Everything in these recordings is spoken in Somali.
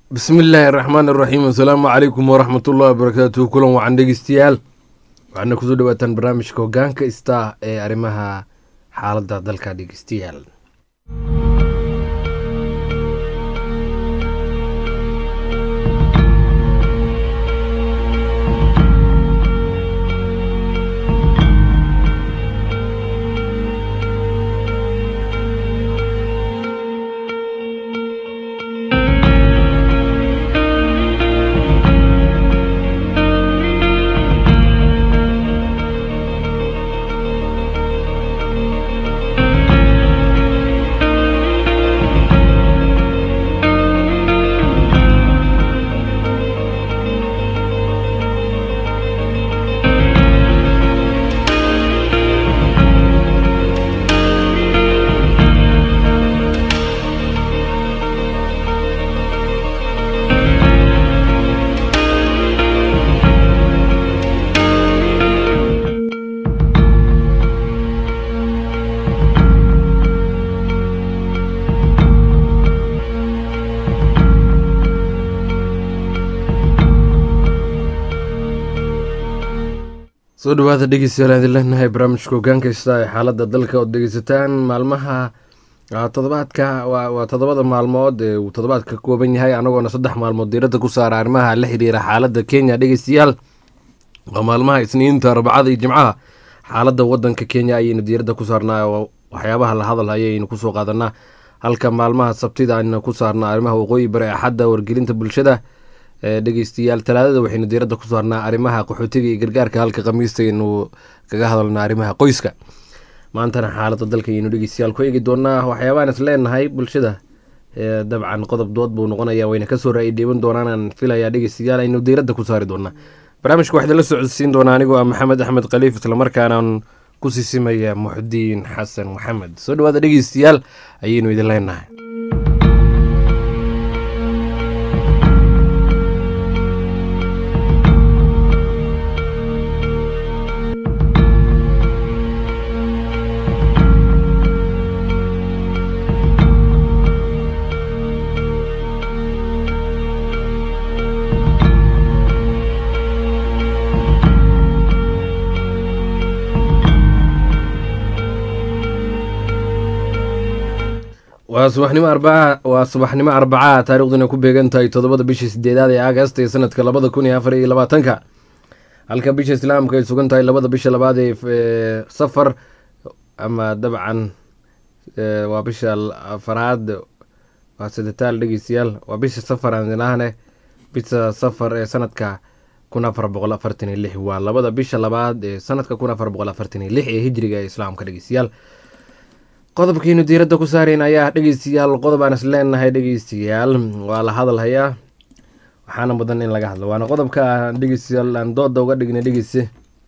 bismi illaahi araxmaan iraxiim assalaamu calaykum waraxmat ullahi wabarakaatuhu kulan wacan dhegeystayaal waxaana kusoo dhawaataan barnaamijka hogaanka istaa ee arrimaha xaaladda dalka dhegeystayaal soo dhawaada dhegeystayaal aan idin leenahay barnaamijka hogaanka istaa ee xaaladda dalka ood dhegeysataan maalmaha todobaadka waa toddobada maalmood ee uu toddobaadka ka kooban yahay anagoona saddex maalmood diiradda ku saara arrimaha la xiriira xaaladda kenya dhegeystayaal waa maalmaha isniinta arbacada iyo jimcaha xaaladda wadanka kenya ayaynu diiradda ku saarnaa oo waxyaabaha la hadal ayaynu kusoo qaadanaa halka maalmaha sabtida ayna ku saarnaa arrimaha waqooyi bari axadda wargelinta bulshada dhegeystayaal talaadada waxaynu diiradda ku saarnaa arrimaha qaxootiga iyo gargaarka halka khamiista aynu kaga hadalnaa arrimaha qoyska maantana xaaladda dalka ayaynu dhegeystayaal ku eegi doonaa waxyaabahan is leenahay bulshada dabcan qodob dood buu noqonaya wayna kasoo ra-i dhiiban doonaan filayaa dhegeystayaal aynu diiradda ku saari doonaa barnaamijka waxaa la socodsiin doonaa anigoo ah maxamed axmed khaliif islamarkaanaan ku sisimaya muxudiin xasan maxamed soo dhawaada dhegeystayaal ayaynu idin leenahay waa subaxnimo arbaca waa subaxnimo arbacaha taariikhduna ku beegan tahay toddobada bishii sideedaad ee agast ee sanadka labada kun iyo afar iyo labaatanka halka bisha islaamka ay sugan tahay labada bisha labaad ee safar ama dabcan waa bisha afaraad waa sadetaal dhegeystayaal waa bisha safar aan ilaahne bisha safar ee sanadka kun afar boqol afartan iyo lix waa labada bisha labaad ee sanadka kun afar boqol afartan iyo lix ee hijriga ee islaamka dhegeystayaal qodobkiinu diiradda ku saarayn ayaa dhegeystayaal qodob aan is leenahay dhegeystayaal waa la hadalhayaa waxaana mudan in laga hadlo waana qodobka dhegeystayaal aan dooda uga dhignay dhegeyse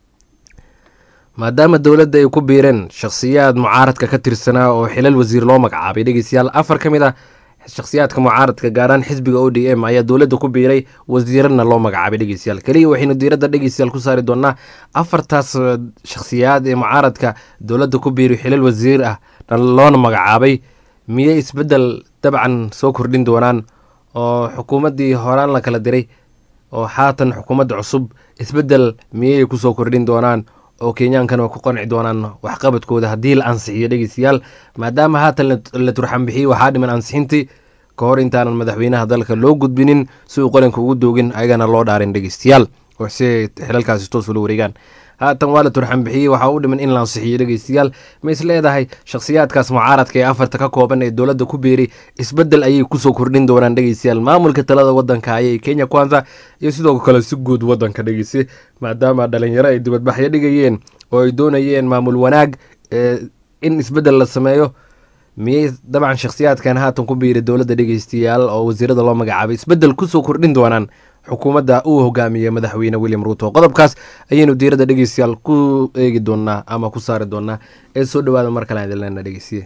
maadaama dowladda ay ku biireen shakhsiyaad mucaaradka ka tirsanaa oo xilal wasiir loo magacaabay dhegeystayaal afar ka mid ah shakhsiyaadka mucaaradka gaaraan xisbiga o d m ayaa dowladda ku biiray wasiirana loo magacaabay dhegeystayaal keliya waxaynu diiradda dhegeystayaal ku saari doonaa afartaas shakhsiyaad ee mucaaradka dowladda ku biiray xilal wasiir ah loona magacaabay miyay isbeddel dabcan soo kordhin doonaan oo xukuumaddii horaan la kala diray oo haatan xukuumadda cusub isbeddel miyay kusoo kordhin doonaan oo kenyaankana ku qanci doonaan waxqabadkooda haddii la ansixiyo dhegeystayaal maadaama haatan la turxan bixiyey waxaa dhiman ansixintii ka hor intaanan madaxweynaha dalka loo gudbinin si uu qaranka ugu doogin ayagana loo dhaarin dhegeystayaal si ay xilalkaasi toos ula wareegaan haatan waa la turxan bixiyey waxaa u dhiman in la ansixiyo dhegeystayaal ma is leedahay shakhsiyaadkaas mucaaradka ee afarta ka kooban ee dowladda ku biiray isbeddel ayay kusoo kordhin doonaan dhegeystayaal maamulka talada wadanka ayay kenya kwanza iyo sidoo kale si guud wadanka dhegeyse maadaama dhalinyaro ay dibadbaxyo dhigayeen oo ay doonayeen maamul wanaag in isbeddel la sameeyo miyay dabcan shakhsiyaadkan haatan ku biiray dowladda dhegeystayaal oo wasiirada loo magacaabay isbeddel kusoo kordhin doonaan xukuumadda uu hogaamiyey madaxweyne william ruuto qodobkaas ayaynu diiradda dhegeystayaal ku eegi doonaa ama ku saari doonaa ee soo dhawaada mar kale aan idin leena dhegeysiye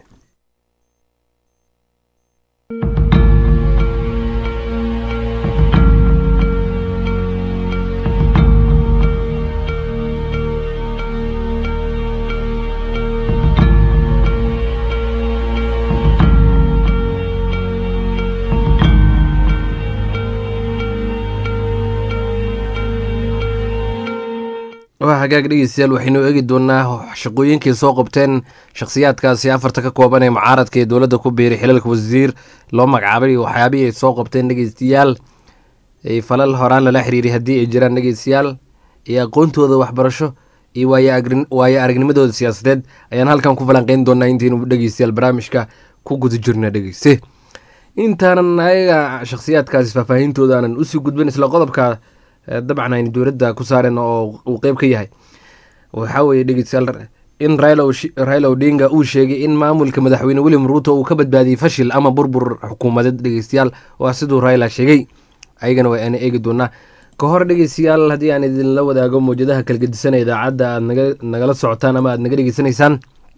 waa hagaag dhegeystayaal waxaynu eegi doonaa shaqooyinkii soo qabteen shakhsiyaadkaasi afarta ka kooban ee mucaaradka ee dowladda ku biiray xilalka wasiir loo magacaabay waxyaabihii ay soo qabteen dhegeystayaal falal horaan lala xiriiray haddii ay jiraan dhegeystayaal iyo aqoontooda waxbarasho iyo waayo aragnimadooda siyaasadeed ayaan halkan ku falanqeyn doonaa intaynu dhegeystayaal barnaamijka ku guda jirna dhegeyste intaanan ayaga shakhsiyaadkaasi faahfaahintooda aanan usii gudbin isla qodobka dabcan aynu dowladda ku saaren oo uu qeyb ka yahay waxaa weeye dhegeystayaal in raila odinga uu sheegay in maamulka madaxweyne william ruuto uu ka badbaadiyey fashil ama burbur xukuumadeed dhegeystayaal waa siduu raila sheegay ayagana waa ana eegi doonaa ka hor dhegeystayaal haddii aan idinla wadaago mawjadaha kalgedisanee idaacadda aad nagala socotaan ama aad naga dhegeysanaysaan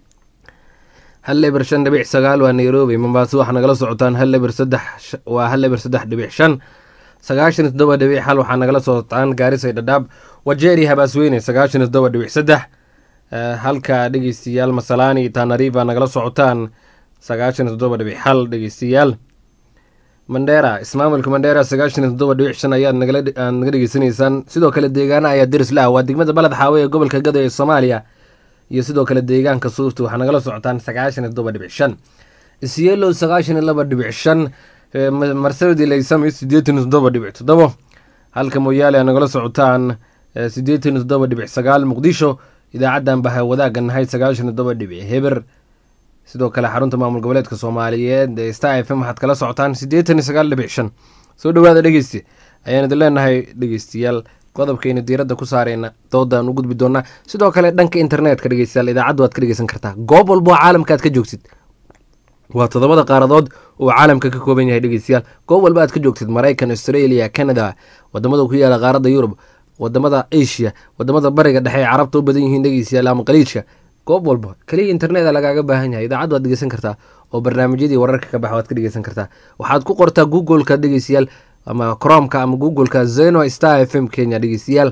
hal eber shan dhibic sagaal waa nairobi mombaaso waxaa nagala socotaan hal eber saddex waa hal eber saddex dhibic shan sagaashan iyo toddoba dhibic xal waxaa nagala socotaan gaarisay dhadhaab wajeeri habaasweyne sagaashan iyo toddoba dhibic saddex halka dhegeystayaal masalaani tanariva nagala socotaan sagaashan iyo toddoba dhibic xal dhegeystayaal mandheera ismaamulka mandheera sagaashan iyo toddoba dhibic shan ayaad naga dhegeysanaysaan sidoo kale deegaana ayaa deris la ah waa degmada baled xaawe ee gobolka gado ee soomaaliya iyo sidoo kale deegaanka suufta waxaa nagala socotaan sagaashan iyo toddoba dhibic shan isyeelow sagaashan iyo laba dhibic shan marsabadi laysami sideetan iyo toddoba dhibic toddobo halka mooyaale nagala socotaan sideetan iyo toddoba dhibic sagaal muqdisho idaacaddan baha wadaagga nahay sagaashan iyo toddoba dhibic heber sidoo kale xarunta maamul goboleedka soomaaliyeed ee star f m waxaad kala socotaan siddeetan iyo sagaal dhibic shan soo dhowaada dhegeysti ayaan idin leenahay dhegeystayaal qodobkayna diiradda ku saareyna doodaan u gudbi doonaa sidoo kale dhanka internetka dhegeystayaal idaacaddu waad ka dhegeysan kartaa goob walbo oo caalamka aad ka joogtid waa toddobada qaaradood uu caalamka ka kooban yahay dhegeystayaal goob walba aad ka joogtid maraykan australia canada wadamada ku yaala qaaradda yurub wadamada asia wadamada bariga dhexe ee carabta u badan yihiin dhegeystayaal ama qaliijka goob walba keliya interneta lagaaga baahan yahay idaacaddu waad dhegeysan kartaa oo barnaamijyadii wararka ka baxa waad ka dhegeysan kartaa waxaad ku qortaa googleka dhegeystayaal ama cromka ama googleka zeno star f m kenya dhegeystayaal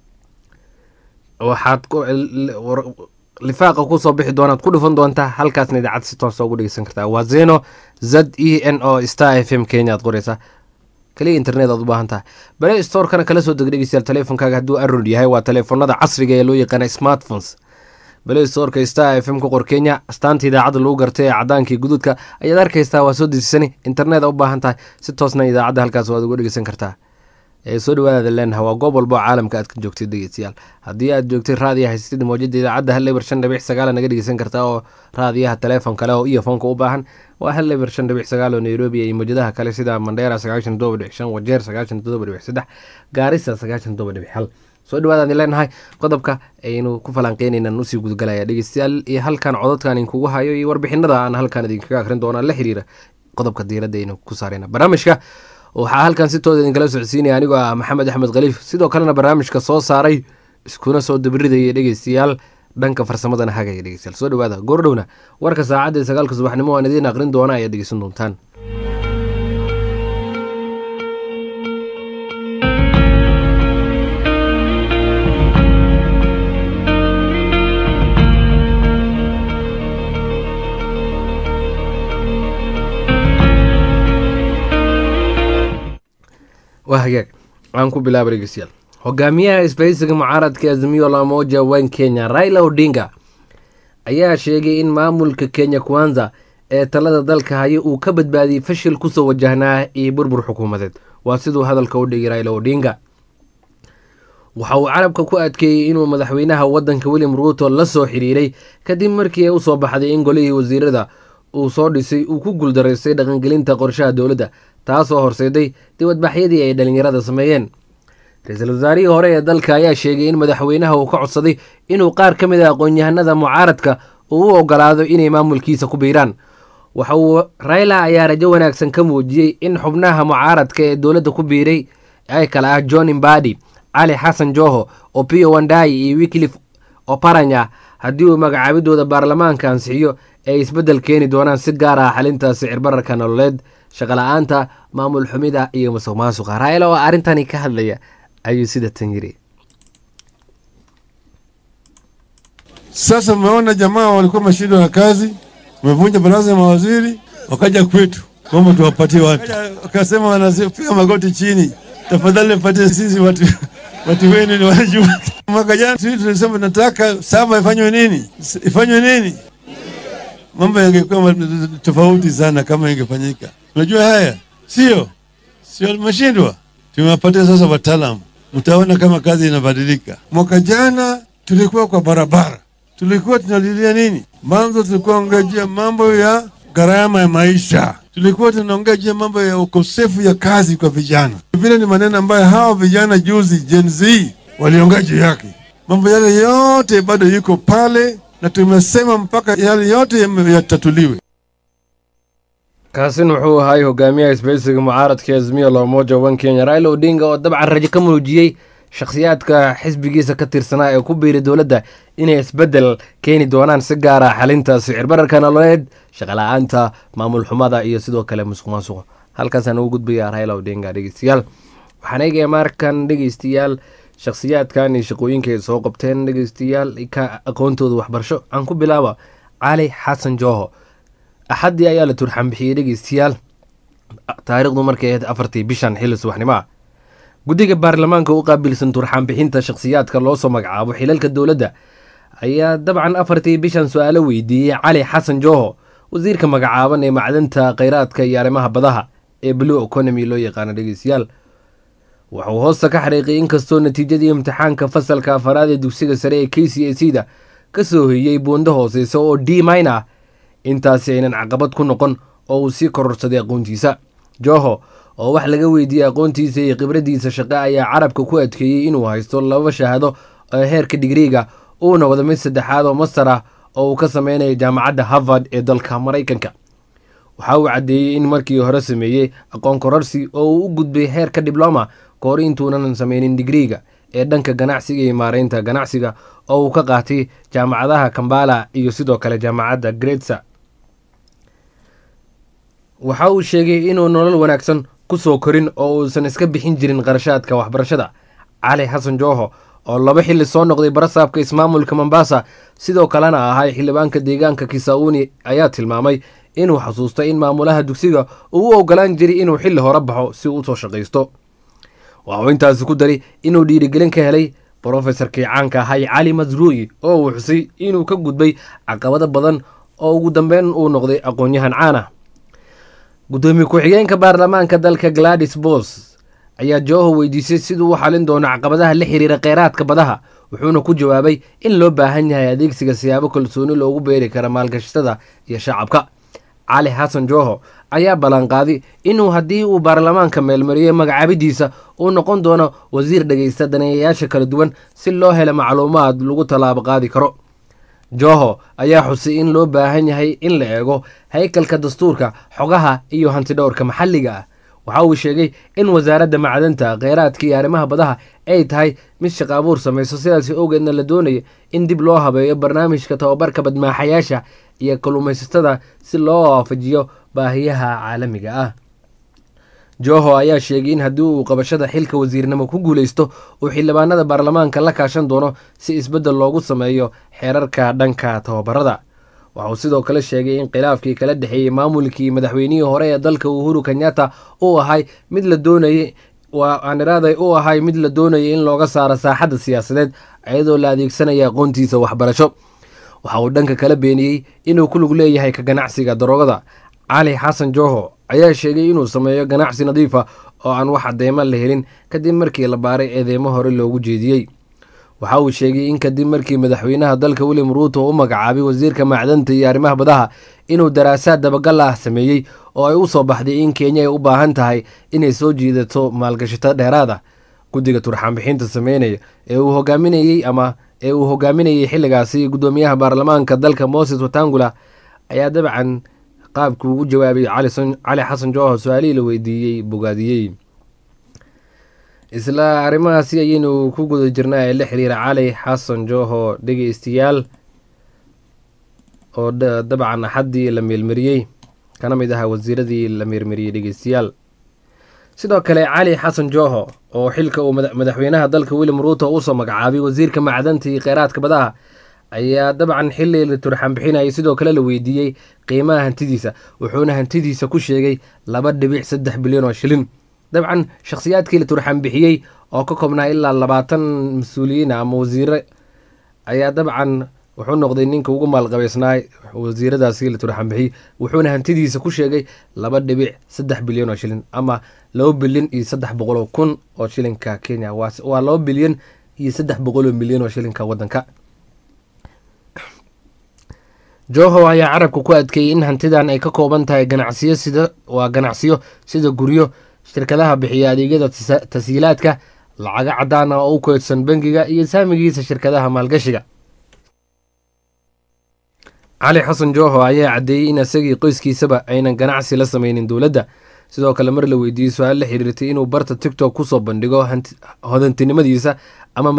waxaad lifaaqa kusoo bixi doonaad ku dhufan doontaa halkaasna idaacad si toosa ugu dhegeysan kartaa waa zeno z e n o star f m kenya aad qoreysaa kaliya internet aad u baahan tahay bale storekana kala soo deg dhegeystayaal teleefonkaaga hadduu arod yahay waa teleefonada casriga ee loo yaqaana smartphones bale storka star f m ku qor kenya astaanta idaacadda lagu gartay ee cadaankii guduudka ayaad arkaysaa waa soo dejisani internet a u baahan tahay si toosna idaacadda halkaas waad uga dhegeysan kartaa ee soo dhawaadaada leenaha waa goob walba oo caalamka aad ka joogtid dhegeystayaal haddii aad joogtid raadiya haysatid mawjada idaacadda hal eber shan dhibic sagaala naga dhegeysan kartaa oo raadiyaha teleefon kale oo iyofoonka u baahan waa hal eber shan dhibic sagaal oo nairobi iyo mawjadaha kale sida mandheera sagaashan todoba dhibic shan wajeer sagaashan todoba dhibic saddex gaarisa sagaashan todoba dhibic hal soo dhawaadaan leenahay qodobka aynu ku falanqeynaynan usii gudgalaya dhegeystayaal iyo halkan cododkan idinkugu hayo iyo warbixinada aan halkan idinkaga akrin doona la xiriira qodobka diiradda aynu ku saarayna barnaamijka waxaa halkan si tooda idinkala socodsiinaya anigoo ah maxamed axmed khaliif sidoo kalena barnaamijka soo saaray iskuna soo dabiridaya dhegeystayaal dhanka farsamadana hagaya dhegeystayaal soo dhawaada goordhowna warka saacadda sagaalka subaxnimo aan idiin aqrin doona ayaad dhegeysan doontaan waa hagaag aan ku bilaaba dhegeystayaal hogaamiyaha isbahaysiga mucaaradka azimiyo lamoja wan kenya raila odinga ayaa sheegay in maamulka kenya kwanza ee talada dalka haya uu ka badbaadiyey fashil kusoo wajahnaa iyo burbur xukuumadeed waa siduu hadalka u dhigay raila odinga waxa uu carabka ku adkeeyey inuu madaxweynaha wadanka william ruuto la soo xiriiray kadib markii ay usoo baxday in golihii wasiirada uu soo dhisay uu ku guuldaraystay dhaqangelinta qorshaha dowladda taasoo horseeday dibadbaxyadii ay dhallinyarada sameeyeen ra-iisul wasaarihii hore ee dalka ayaa sheegay in madaxweynaha uu ka codsaday inuu qaar ka mid a aqoon-yahanada mucaaradka uu u ogolaado inay maamulkiisa ku biiraan waxa uu raila ayaa rajo wanaagsan ka muujiyey in xubnaha mucaaradka ee dowladda ku biiray ay kale ah john imbadi cali xasan joho opio wandai iyo wiklif oparanya haddii uu magacaabidooda baarlamaanka ansixiyo ay isbeddel keeni doonaan si gaar ah xalinta sicir bararka nololeed shaqala-aanta maamul xumida iyo masuq maasuqa raila oo arrintani ka hadlaya ayuu sida tan yiri Sasa mmeona jamaa walikuwa mashindwa na kazi, wamevunja baraza ya mawaziri, wakaja kwetu kwamba tuwapatie watu, wakasema wanapiga magoti chini, tafadhali nipatie sisi watu watu wenu ni wanajua. Mwaka jana sisi tulisema nataka saba ifanywe nini, ifanywe nini, mambo yangekuwa tofauti sana kama ingefanyika. Unajua haya sio sio, limeshindwa. Tumewapatia sasa wataalamu, mtaona kama kazi inabadilika. Mwaka jana tulikuwa kwa barabara, tulikuwa tunalilia nini? Mwanzo tulikuwa ongejea mambo ya gharama ya maisha, tulikuwa tunaongea juu ya mambo ya ukosefu ya kazi kwa vijana. Vile ni maneno ambayo hawa vijana juzi Gen Z waliongea juu yake. Mambo yale yote bado yuko pale, na tumesema mpaka yale yote yatatuliwe. kaasin wuxuu ahaay hogaamiyaha isbahaysiga mucaaradka azmiya la umoja wan kenya raila odinga oo dabcan rajo ka muujiyey shakhsiyaadka xisbigiisa ka tirsanaa ee ku biiray dowladda inay isbeddel keeni doonaan si gaara xalinta sicir bararka nololeed shaqala-aanta maamul xumada iyo sidoo kale musuq maasuqa halkaasaan ugu gudbaya raila odinga dhegeystayaal waxaan eegaya markan dhegeystayaal shakhsiyaadkan iyo shaqooyinka ay soo qabteen dhegeystayaal ka aqoontooda waxbarasho aan ku bilaaba cali xasan jooho axaddii ayaa la turxan bixiyey dhegeystayaal taariikhdu markay ahayd afartii bishan xilli subaxnimo ah guddiga baarlamaanka u qaabilsan turxaan bixinta shakhsiyaadka loosoo magacaabo xilalka dowladda ayaa dabcan afartii bishan su-aalo weydiiyey cali xasan jooho wasiirka magacaaban ee macdanta kheyraadka iyo arrimaha badaha ee blue economy loo yaqaano dhegeystayaal wuxuu hoosta ka xariiqiyay inkastoo natiijadii imtixaanka fasalka afaraad ee dugsiga sare ee k c a c da ka soo hoyey buundo hooseysa oo d mine ah intaasi aynan caqabad ku noqon oo uu sii kororsaday aqoontiisa joho oo wax laga weydiiyey aqoontiisa iyo khibraddiisa shaqe ayaa carabka ku adkeeyey inuu haysto laba shahaado oo heerka digriiga uuna wada mid saddexaad oo master ah oo uu ka sameynayo jaamacadda harvard ee dalka maraykanka waxa uu caddeeyey in markii hore sameeyey aqoon kororsi oo uu u gudbay heerka dibloma ka hor intuunan sameynin digriiga ee dhanka ganacsiga iyo maareynta ganacsiga oo uu ka qaatay jaamacadaha kambala iyo sidoo kale jaamacadda gretsa waxa uu sheegay inuu nolol wanaagsan ku soo korin oo uusan iska bixin jirin qarashaadka waxbarashada cali xasan jooho oo laba xilli soo noqday barasaabka ismaamulka mombasa sidoo kalena ahay xildhibaanka deegaanka kisauni ayaa tilmaamay inuu xasuusto in maamulaha dugsiga uu u ogolaan jiray inuu xilli hore baxo si uu usoo shaqaysto waxuu intaasi ku daray inuu dhiirigelin ka helay brofesorkii caanka ahay cali masruuyi oo uu xusay inuu ka gudbay caqabado badan oo ugu dambeyn uu noqday aqoon-yahan caan ah gudoomiye ku-xigeenka baarlamaanka dalka gladis bos ayaa jooho weydiisay siduu u xalin doono caqabadaha la xiriira kheyraadka badaha wuxuuna ku jawaabay in loo baahan yahay adeegsiga siyaabo kalsooni loogu beeri kara maalgashatada iyo shacabka cali xasan jooho ayaa ballanqaaday inuu haddii uu baarlamaanka meelmariyey magacaabidiisa uu noqon doono wasiir dhegeysta daneeyayaasha kala duwan si loo helo macluumaad lagu tallaabo qaadi karo jooho ayaa xusay in loo baahan yahay in la eego haykalka dastuurka xogaha iyo hantidhowrka maxalliga ah waxa uu sheegay in wasaaradda macdanta kheyraadka iyo arrimaha badaha ay tahay mid shaqa abuur samayso sidaasi owgeedna la doonaya in dib loo habeeyo barnaamijka tababarka badmaaxayaasha iyo kalluumaysatada si loo waafajiyo baahiyaha caalamiga ah joho ayaa sheegay in haddii uu qabashada xilka wasiirnimo ku guuleysto uu xildhibaanada baarlamaanka la kaashan doono si isbeddel loogu sameeyo xeerarka dhanka tababarada waxauu sidoo kale sheegay in khilaafkii kala dhexeeyey maamulkii madaxweynihii hore ee dalka uhuru kenyatta uu ahay mid la doonayay aaniraaday uu ahay mid la doonayay in looga saaro saaxadda siyaasadeed iyadoo la adeegsanaya aqoontiisa waxbarasho waxa uu dhanka kala beeniyey inuu ku lug leeyahay ka ganacsiga daroogada cali xasan joho ayaa sheegay inuu sameeyo ganacsi nadiifa oo aan wax cadeymo la helin kadib markii la baaray eedeymo hore loogu jeediyey waxa uu sheegay in kadib markii madaxweynaha dalka william ruuto u magacaabay wasiirka macdanta iyo arrimaha badaha inuu daraasaad dabagal ah sameeyey oo ay u soo baxday in kenya ay u baahan tahay inay soo jiidato maalgashato dheeraada guddiga turxaanbixinta sameynaya ee uu hogaaminayey ama ee uu hogaaminayey xilligaasi guddoomiyaha baarlamaanka dalka moses watangula ayaa dabcan qaabkii ugu jawaabay cali xasan jooho su-aalihii la weydiiyey bogaadiyey isla arrimahaasi ayaynu ku guda jirnaa ee la xiriira cali xasan jooho dhegeystayaal oo dabcan axaddii la meelmariyey kana mid ahaa wasiiradii la meelmariyey dhegeystayaal sidoo kale cali xasan jooho oo xilka uu madaxweynaha dalka william ruuto usoo magacaabay wasiirka macdanta iyo kheyraadka badaha ayaa dabcan xili la turxan bixinayay sidoo kale la weydiiyey qiimaha hantidiisa wuxuuna hantidiisa ku sheegay laba dhibic saddex bilyan oo shilin dabcan shakhsiyaadkii la turxan bixiyey oo ka koobnaa ilaa labaatan mas-uuliyiin ama wasiire ayaa dabcan wuxuu noqday ninka ugu maalqabeysnaay wasiiradaasi la turxan bixiyey wuxuuna hantidiisa ku sheegay laba dhibic saddex bilyan oo shilin ama laba bilyan iyo saddex boqol oo kun oo shilinka kenya waa laba bilyan iyo saddex boqol oo milyan oo shilinka wadanka joho ayaa carabka ku adkeeyey in hantidan ay ka kooban tahay ganacsiyo sida waa ganacsiyo sida guryo shirkadaha bixiya adeegyada tashiilaadka lacaga cadaan ah oo u keydsan bangiga iyo saamigiisa shirkadaha maalgashiga cali xasan joho ayaa caddeeyey in isagii qoyskiisaba aynan ganacsi la sameynin dowladda sidoo kale mar la weydiiyey su-aal la xiriirtay inuu barta tictok kusoo bandhigo hodantinimadiisa ama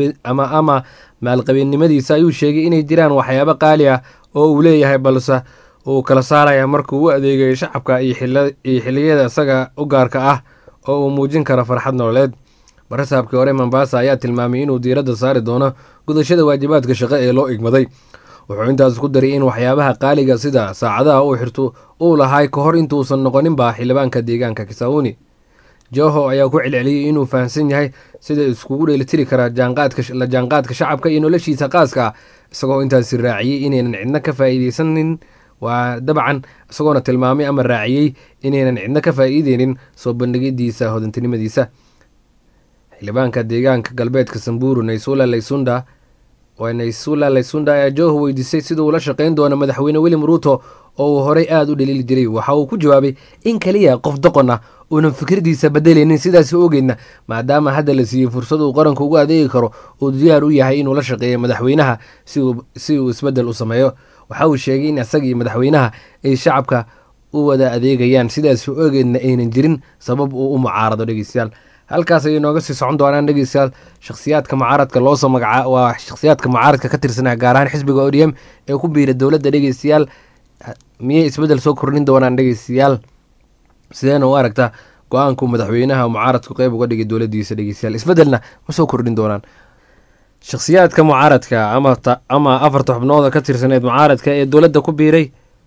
ama maalqabeennimadiisa ayuu sheegay inay jiraan waxyaabo qaali ah oo uu leeyahay balse uu kala saaraya markuu u adeegayo shacabka iyo xiliyada isaga u gaarka ah oo uu muujin karo farxad nololeed barasaabkii hore mombasa ayaa tilmaamay inuu diiradda saari doono gudashada waajibaadka shaqo ee loo igmaday wuxuu intaas ku daray in waxyaabaha qaaliga sida saacadaha uu xirto uu lahay ka hor intuusan noqoninba xildhibaanka deegaanka kisauni joho ayaa ku celceliyey inuu fahamsan yahay sida iskugu dheelitiri karaa la jaanqaadka shacabka iyo noloshiisa qaaska ah isagoo intaasi raaciyey inaynan cidno ka faa'iideysanin waa dabcan isagoona tilmaamay ama raaciyey inaynan cidno ka faa'iideynin soo bandhigidiisa hodantinimadiisa xildhibaanka deegaanka galbeedka samburu naysula laysunda waa naysula laysunda ayaa joho weydiisay sida uu la shaqeyn doono madaxweyne william ruuto oo uu horey aada u dhaliili jiray waxa uu ku jawaabay in keliya qof doqon ah uunan fikirdiisa bedelaynin sidaasi ogeydna maadaama hadda la siiyey fursad uu qaranka ugu adeegi karo uu diyaar u yahay inuu la shaqeeyo madaxweynaha si uu isbedel u sameeyo waxa uu sheegay in isagii madaxweynaha ay shacabka u wada adeegayaan sidaasi ogeydna aynan jirin sabab uu u mucaarado dhegeystayaal halkaas ayay nooga sii socon doonaan dhegeystayaal shakhsiyaadka mucaaradka loosoo magaca waa shakhsiyaadka mucaaradka ka tirsanaa gaar ahaan xisbiga odm ee ku biira dowladda dhegeystayaal miyay isbedel soo kordhin doonaan dhegeystayaal sideena u aragtaa go-aanku madaxweynaha mucaaradku qeyb uga dhigay dowladiisa dhegeystayaal isbedelna ma soo kordhin doonaan shakhsiyaadka mucaaradka ama afarta xubnooda ka tirsaneed mucaaradka ee dowladda ku biiray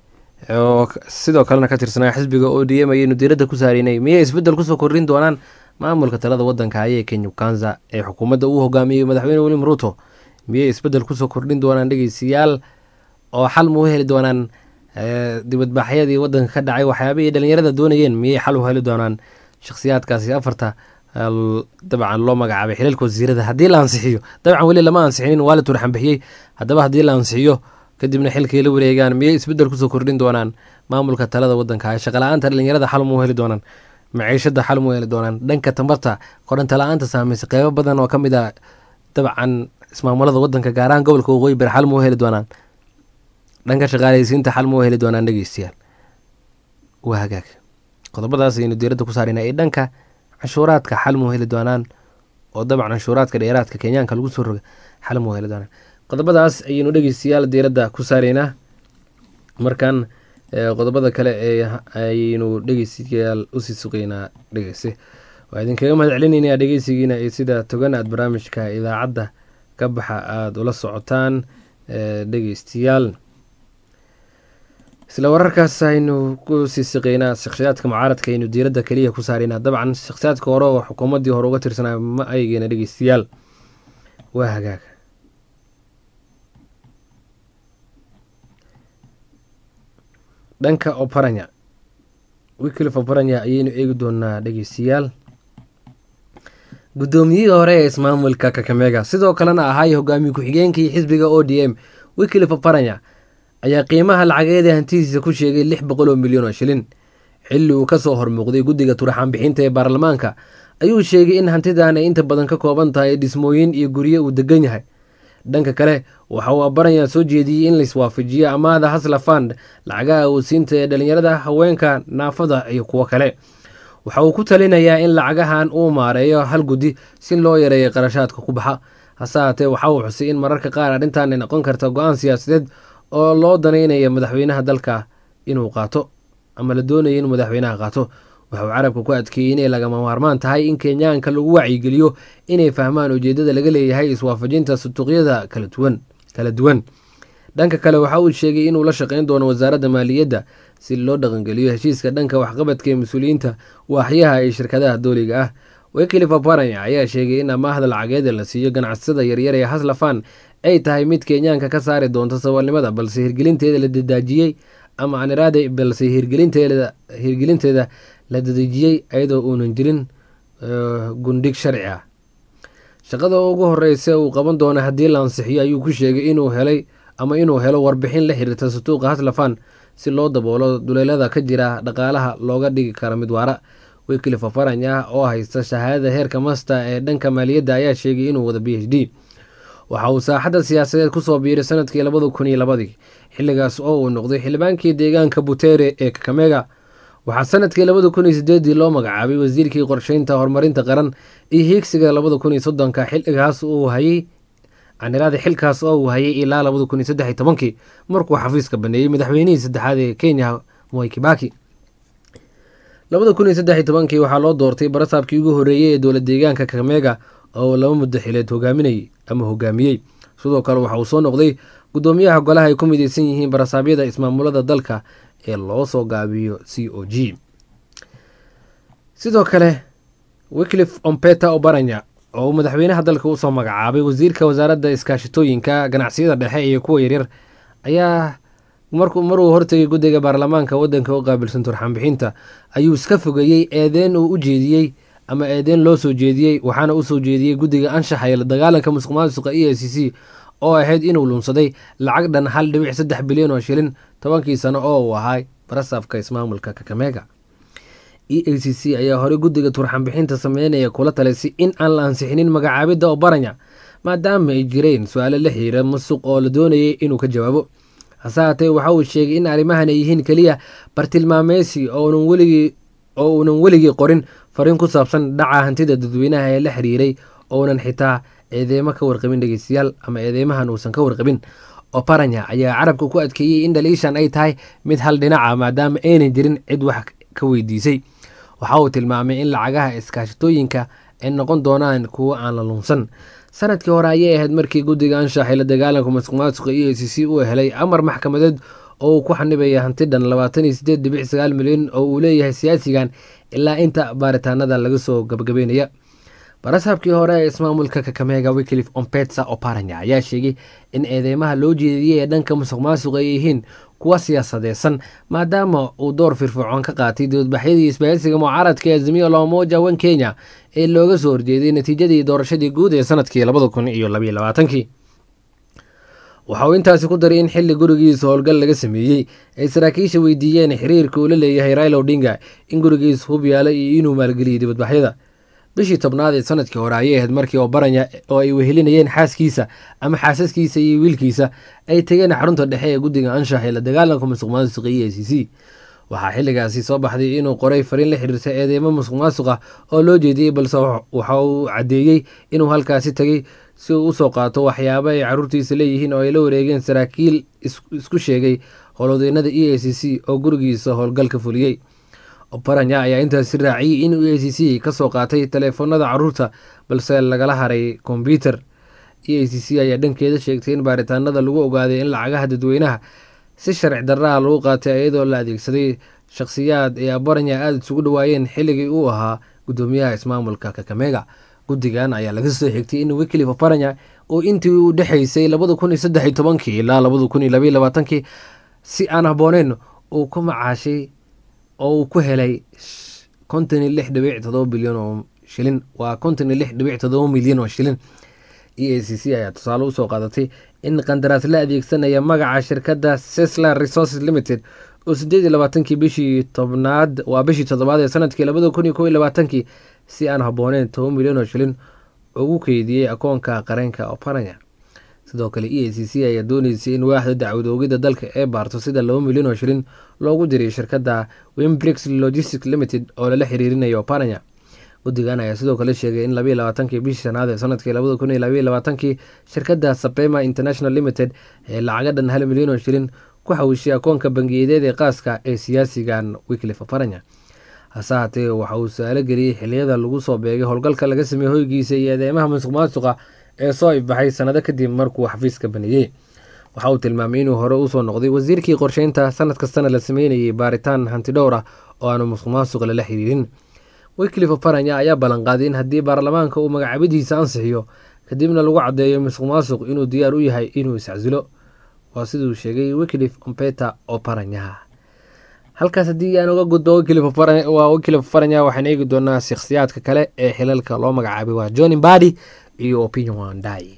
oo sidoo kalena ka tirsanaa xisbiga o d m ayaynu diiradda ku saareynay miyay isbedel kusoo kordhin doonaan maamulka talada wadanka ayee kenya kanza ee xukuumadda uu hogaamiyey madaxweyne william ruuto miyay isbedel kusoo kordhin doonaan dhegeystayaal oo xal ma u heli doonaan dibadbaaxyadii wadanka ka dhacay waxyaabihii dhalinyarada doonayeen miyay xal u heli doonaan shakhsiyaadkaasi afarta dabcan loo magacaabay xilalka wasiirada haddii la ansixiyo dabcan weli lama ansixinin waa la turxan bixiyey haddaba haddii la ansixiyo kadibna xilkay la wareegaan miyay isbedel kusoo kordhin doonaan maamulka talada wadanka shaqala-aanta dhalinyarada xal ma u heli doonaan maciishada xal ma u heli doonaan dhanka tamarta koronto la-aanta saameysay qeybo badan oo ka mid a dabcan ismaamulada wadanka gaarahaan gobolka waqooyi bari xal ma u heli doonaan dhanka shaqaaleysiinta xal ma u heli doonaan dhegeystayaal waa hagaag qodobadaas ayaynu diiradda ku saarayna ee dhanka canshuuraadka xal ma u heli doonaan oo dabcan canshuuraadka dheeraadka kenyaanka lagu soo roga xal ma u heli doonaan qodobadaas ayaynu dhegeystayaal diiradda ku saaraynaa markan qodobada kale ee ayaynu dhegeystayaal usii suqeynaa dhegeyse waa idinkaga mahad celinayna dhegeysigiina iyo sida togan aad barnaamijka idaacadda ka baxa aada ula socotaan dhegeystayaal isla wararkaas aynu ku sii siqeynaa shakhsiyaadka mucaaradka aynu diiradda keliya ku saaraynaa dabcan shakhsiyaadka hore oo xukuumaddii hore uga tirsanaa ma aygeena dhegeystayaal waa hagaag dhanka oparanya wiklif oparanya ayaynu eegi doonaa dhegeystayaal guddoomiyihii hore ee ismaamulka kakamega sidoo kalena ahaay hogaamiye ku-xigeenkii xisbiga o d m wiklif oparanya ayaa qiimaha lacageeda hantidiisa ku sheegay lix boqol oo milyan oo shilin xilli uu kasoo hormuuqday guddiga turaxaan bixinta ee baarlamaanka ayuu sheegay in hantidan ay inta badan ka kooban tahay dhismooyin iyo guryo uu degan yahay dhanka kale waxa uu abaranya soo jeediyey in laiswaafajiyo amaahda hasla fand lacagaha awodsiinta ee dhalinyarada haweenka naafada iyo kuwo kale waxa uu ku talinayaa in lacagahan uu maareeyo hal guddi si loo yareeyo qarashaadka ku baxa hase haatee waxa uu xusay in mararka qaar arrintan ay noqon karta go-aan siyaasadeed oo loo danaynaya madaxweynaha dalka inuu qaato ama la doonaya inuu madaxweynaha qaato waxa uu carabka ku adkeeyey inay lagama maarmaan tahay in kenyaanka lagu wacyigeliyo inay fahmaan ujeedada laga leeyahay iswaafajinta sutuuqyada kala duwan dhanka kale waxa uu sheegay inuu la shaqeyn doono wasaaradda maaliyadda si loo dhaqangeliyo heshiiska dhanka waxqabadka ee mas-uuliyiinta waaxyaha iyo shirkadaha dooliga ah wiklif oparanya ayaa sheegay in amaahda lacageeda la siiyo ganacsada yaryar ee haslafan ay tahay mid kenyaanka ka saari doonto saboolnimada balse hirgelinteeda la dadaajiyey ama aniraade balse hirgelinteeda hirgelinteeda la dadejiyey iyadoo uunan jirin gundhig sharci ah shaqada ugu horeysa uu qaban doono haddii la ansixiyo ayuu ku sheegay inuu helay ama inuu helo warbixin la xiriirta sutuuqa haslafan si loo daboolo duleelada ka jira dhaqaalaha looga dhigi karo mid waara wiklif oparanya oo haysta shahaadada heerka masta ee dhanka maaliyadda ayaa sheegay inuu wado b h d waxa uu saaxadda siyaasadeed kusoo biiray sanadkii labada kun iyo labadii xilligaas oo uu noqday xildhibaankii deegaanka butere ee kakamega waxaa sanadkii labada kun iyo sideedii loo magacaabay wasiirkii qorsheynta horumarinta qaran iyo hiigsiga labada kun iyo soddonka xilligaas uu hayay caniraada xilkaas oo uu hayay ilaa labada kun iyo saddex iyo tobankii markuu xafiiska baneeyey madaxweynihii saddexaad ee kenya moi kibaki labada kun iyo saddex iyo tobankii waxaa loo doortay barasaabkii ugu horreeyey ee dowlad deegaanka kakamega oo laba muddo xileed hogaaminayay ama hogaamiyey sidoo kale waxa uu soo noqday guddoomiyaha golaha ay ku mideysan yihiin barasaabyada ismaamulada dalka ee loo soo gaabiyo c o g sidoo kale wiklif ompeta obaranya oo uu madaxweynaha dalka usoo magacaabay wasiirka wasaaradda iskaashitooyinka ganacsiyada dhexe iyo kuwa yaryar ayaa maruu hortegay guddiga baarlamaanka wadanka u qaabilsan turxanbixinta ayuu iska fogeeyey eedeen uu u jeediyey ama eedeen loo soo jeediyey waxaana usoo jeediyey guddiga anshaxa ee la dagaalanka musuq maasuqa e c c oo ahayd inuu lunsaday lacag dhan hal dhibic saddex bilyan oo shilin tobankii sano oo uu ahaa barasaafka ismaamulka kakamega e a c c ayaa horey guddiga turxanbixinta sameynaya kula talisay in aan la ansixinin magacaabidda obaranya maadaama ay jireen su-aalo la xihiira musuq oo la doonayay inuu ka jawaabo hase haatee waxa uu sheegay in arrimahan ay yihiin keliya bartilmaameysi oo uunan weligii qorin fariin ku saabsan dhaca hantida dadweynaha ee la xiriiray ounan xitaa eedeemo ka warqabin dhegeystayaal ama eedeymahan uusan ka warqabin oparanya ayaa carabka ku adkeeyey in dhaliishan ay tahay mid hal dhinaca maadaama aynan jirin cid wax ka weydiisay waxa uu tilmaamay in lacagaha iskaashitooyinka ay noqon doonaan kuwo aan la lunsan sanadkii hore ayay ahayd markii guddiga anshaxay la dagaalanka masuq maasuqa e a c c uu helay amar maxkamadeed oo uu ku xanibaya hanti dhan labaatan iyo sideed dhibic sagaal milyan oo uu leeyahay siyaasigan ilaa inta baaritaanada laga soo gabagabeynaya barasaabkii hore ee ismaamulka kakamega wiklif ompetsa oparanya ayaa sheegay in eedeymaha loo jeediyey ee dhanka musuq maasuqa ay yihiin kuwa siyaasadeysan maadaama uu door firfircoon ka qaatay doodbaxyadii isbahaysiga mucaaradka ee azimiyo loomoja wan kenya ee looga soo horjeeday natiijadii doorashadii guud ee sanadkii labada kun iyo labaiyo labaatankii waxa uu intaasi ku daray in xilli gurigiisa howlgal laga sameeyey ay saraakiisha weydiiyeen xiriirka uu la leeyahay raila odinga in gurigiisa hub yaala iyo inuu maalgeliyay dibadbaxyada bishii tobnaad ee sanadkii hore ayay ahayd markii obaranya oo ay wehelinayeen xaaskiisa ama xaasaskiisa iyo wiilkiisa ay tegeen xarunta dhexe ee guddiga anshax ee la dagaalanka musuq maasuqa e a c c waxaa xilligaasi soo baxday inuu qoray fariin la xiriirta eedeymo musuq maasuqa oo loo jeediyey balse waxa uu caddeeyey inuu halkaasi tegay si uu usoo qaato waxyaabo ay caruurtiisa leeyihiin oo ay la wareegeen saraakiil isku sheegay howlwadeynada e a c c oo gurigiisa howlgal ka fuliyey obaranya ayaa intaasi raaciyey inuu e a c c kasoo qaatay taleefanada caruurta balse lagala haray kombyuter e a c c ayaa dhankeeda sheegtay in baaritaanada lagu ogaaday in lacagaha dadweynaha si sharci darraha lagu qaatay iyadoo la adeegsaday shakhsiyaad ee abaranya aada isugu dhawaayeen xilligii uu ahaa guddoomiyaha ismaamulka kakamega guddigan ayaa laga soo xigtay in wiklif oparanya oo intii u dhexaysay labada kun iyo saddex iyo tobankii ilaa labada kun iyo labaiyo labaatankii si aan habbooneyn uu ku macaashay oo uu ku helay konton iyo lix dhibic todoba bilyan oo shilin waa konton iyo lix dhibic todoba milyan oo shilin e a c c ayaa tusaale usoo qaadatay in qandaraas la adeegsanaya magaca shirkadda seslar resources limited oo sideed iyo labaatankii bishii tobnaad waa bishii toddobaad ee sanadkii labada kun iyo kow iyo labaatankii si aan habbooneyn toban milyan oo shilin ugu keydiyey akoonka qareenka oparanya sidoo kale e a c c ayaa dooneysay in waaxda dacwad oogida dalka ee baarto sida laba milyan oo shilin loogu diray shirkadda wimbrix logistic limited oo lala xiriirinayo oparanya guddigan ayaa sidoo kale sheegay in labaiyo labaatankii bishii shanaad ee sanadkii labada kun iyo labaiyo labaatankii shirkadda sapema international limited ee lacaga dhan hal milyan oo shilin ku xawishay akoonka bangiyadeed ee qaaska ee siyaasigan wiklif oparanya hase haatee waxa uu su-aalo geliyey xiliyada lagu soo beegay howlgalka laga sameeyey hoygiisa iyo eedeymaha musuq maasuqa ee soo ifbaxay sanado kadib markuu xafiiska baneeyey waxa uu tilmaamay inuu hore usoo noqday wasiirkii qorsheynta sanad kastana la sameynayay baaritaan hanti dhowr ah oo aanu musuq maasuq lala xiriirin wycliffe faranya ayaa ballanqaaday in haddii baarlamaanka uu magacaabadiisa ansixiyo kadibna lagu caddeeyo musuq maasuq inuu diyaar u yahay inuu iscasilo waa siduu sheegay wycliffe ompeta oo faranya halkaas haddii aan uga gudbo waa wycliffe faranya waxaan eegi doonaa shakhsiyaadka kale ee xilalka loo magacaabay waa john mbadi iyo opinion wandai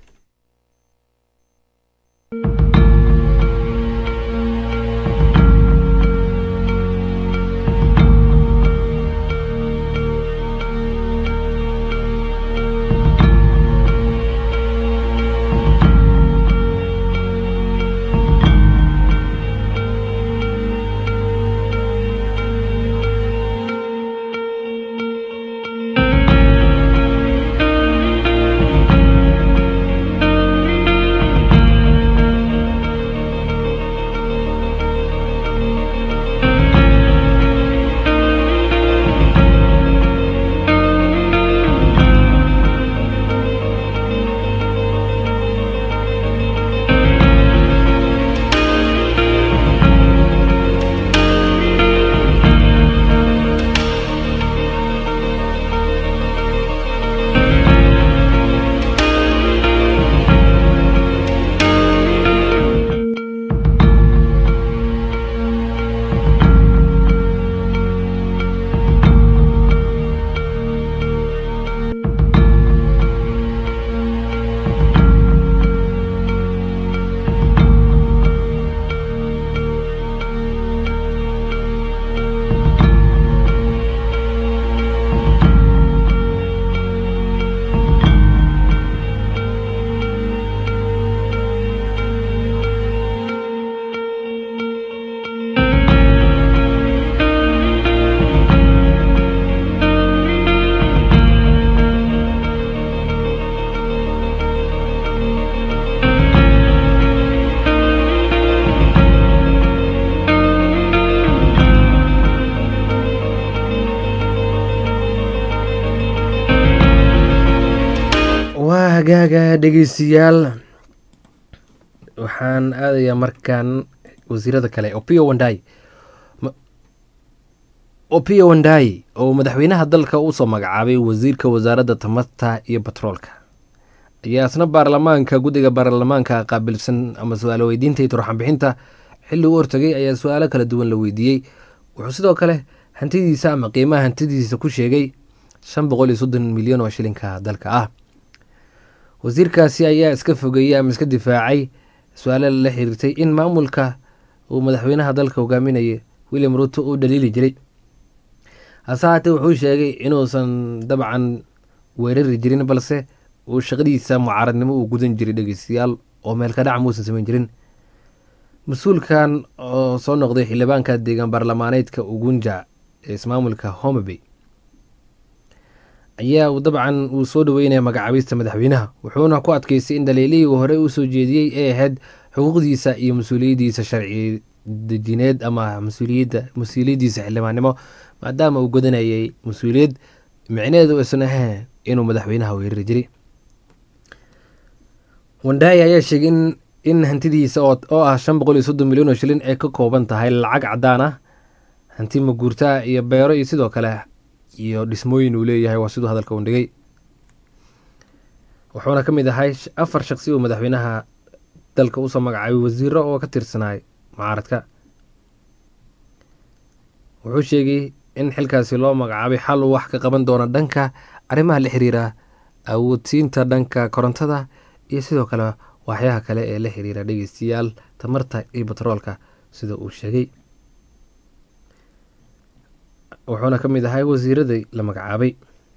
waa hagaaga dhegeystayaal waxaan aadayaa markaan wasiirada kale opio wandai opio wandai oo madaxweynaha dalka usoo magacaabay wasiirka wasaaradda tamarta iyo batroolka ayaa isna baarlamaanka guddiga baarlamaanka qaabilsan ama su-aalo weydiinta iyo turxanbixinta xilli u hortagay ayaa su-aalo kala duwan la weydiiyey wuxuu sidoo kale hantidiisa ama qiimaha hantidiisa ku sheegay shan boqol iyo soddon milyan oo shilinka dalka ah wasiirkaasi ayaa iska fogeeyey ama iska difaacay su-aalo lala xiriirtay in maamulka uu madaxweynaha dalka hogaaminaya william ruto uu dhaliili jiray hase haatee wuxuu sheegay inuusan dabcan weerari jirin balse uu shaqadiisa mucaaradnimo uu gudan jiray dhegeystayaal oo meelka dhac muusan samayn jirin mas-uulkan oo soo noqday xildhibaanka deegaan baarlamaaneedka ugunja ee ismaamulka homabay ayaa dabcan uu soo dhaweynaya magacaabista madaxweynaha wuxuuna ku adkeystay in dhaliilihii uu horey usoo jeediyey ee ahayd xuquuqdiisa iyo mas-uuliyaddiisa sharci dejineed ama mas-uuliyadda mas-uuliyaddiisa xildhibaannimo maadaama uu godanayay mas-uuliyad micneheedu aysan ahayn inuu madaxweynaha weerari jiray wandaayi ayaa sheegay in in hantidiisa oo ah shan boqol iyo soddon milyan oo shilin ay ka kooban tahay lacag caddaan ah hanti maguurtaa iyo beero iyo sidoo kale iyo dhismooyin uu leeyahay waa siduu hadalka undhigay wuxuuna ka mid ahay afar shaqsi uu madaxweynaha dalka usoo magacaabay wasiiro oo ka tirsanaay mucaaradka wuxuu sheegay in xilkaasi loo magacaabay xal uu wax ka qaban doono dhanka arrimaha la xiriira awoodsiinta dhanka korontada iyo sidoo kale waxyaha kale ee la xiriira dhegeystayaal tamarta iyo batroolka sida uu sheegay wuxuuna ka mid ahay wasiiradii la magacaabay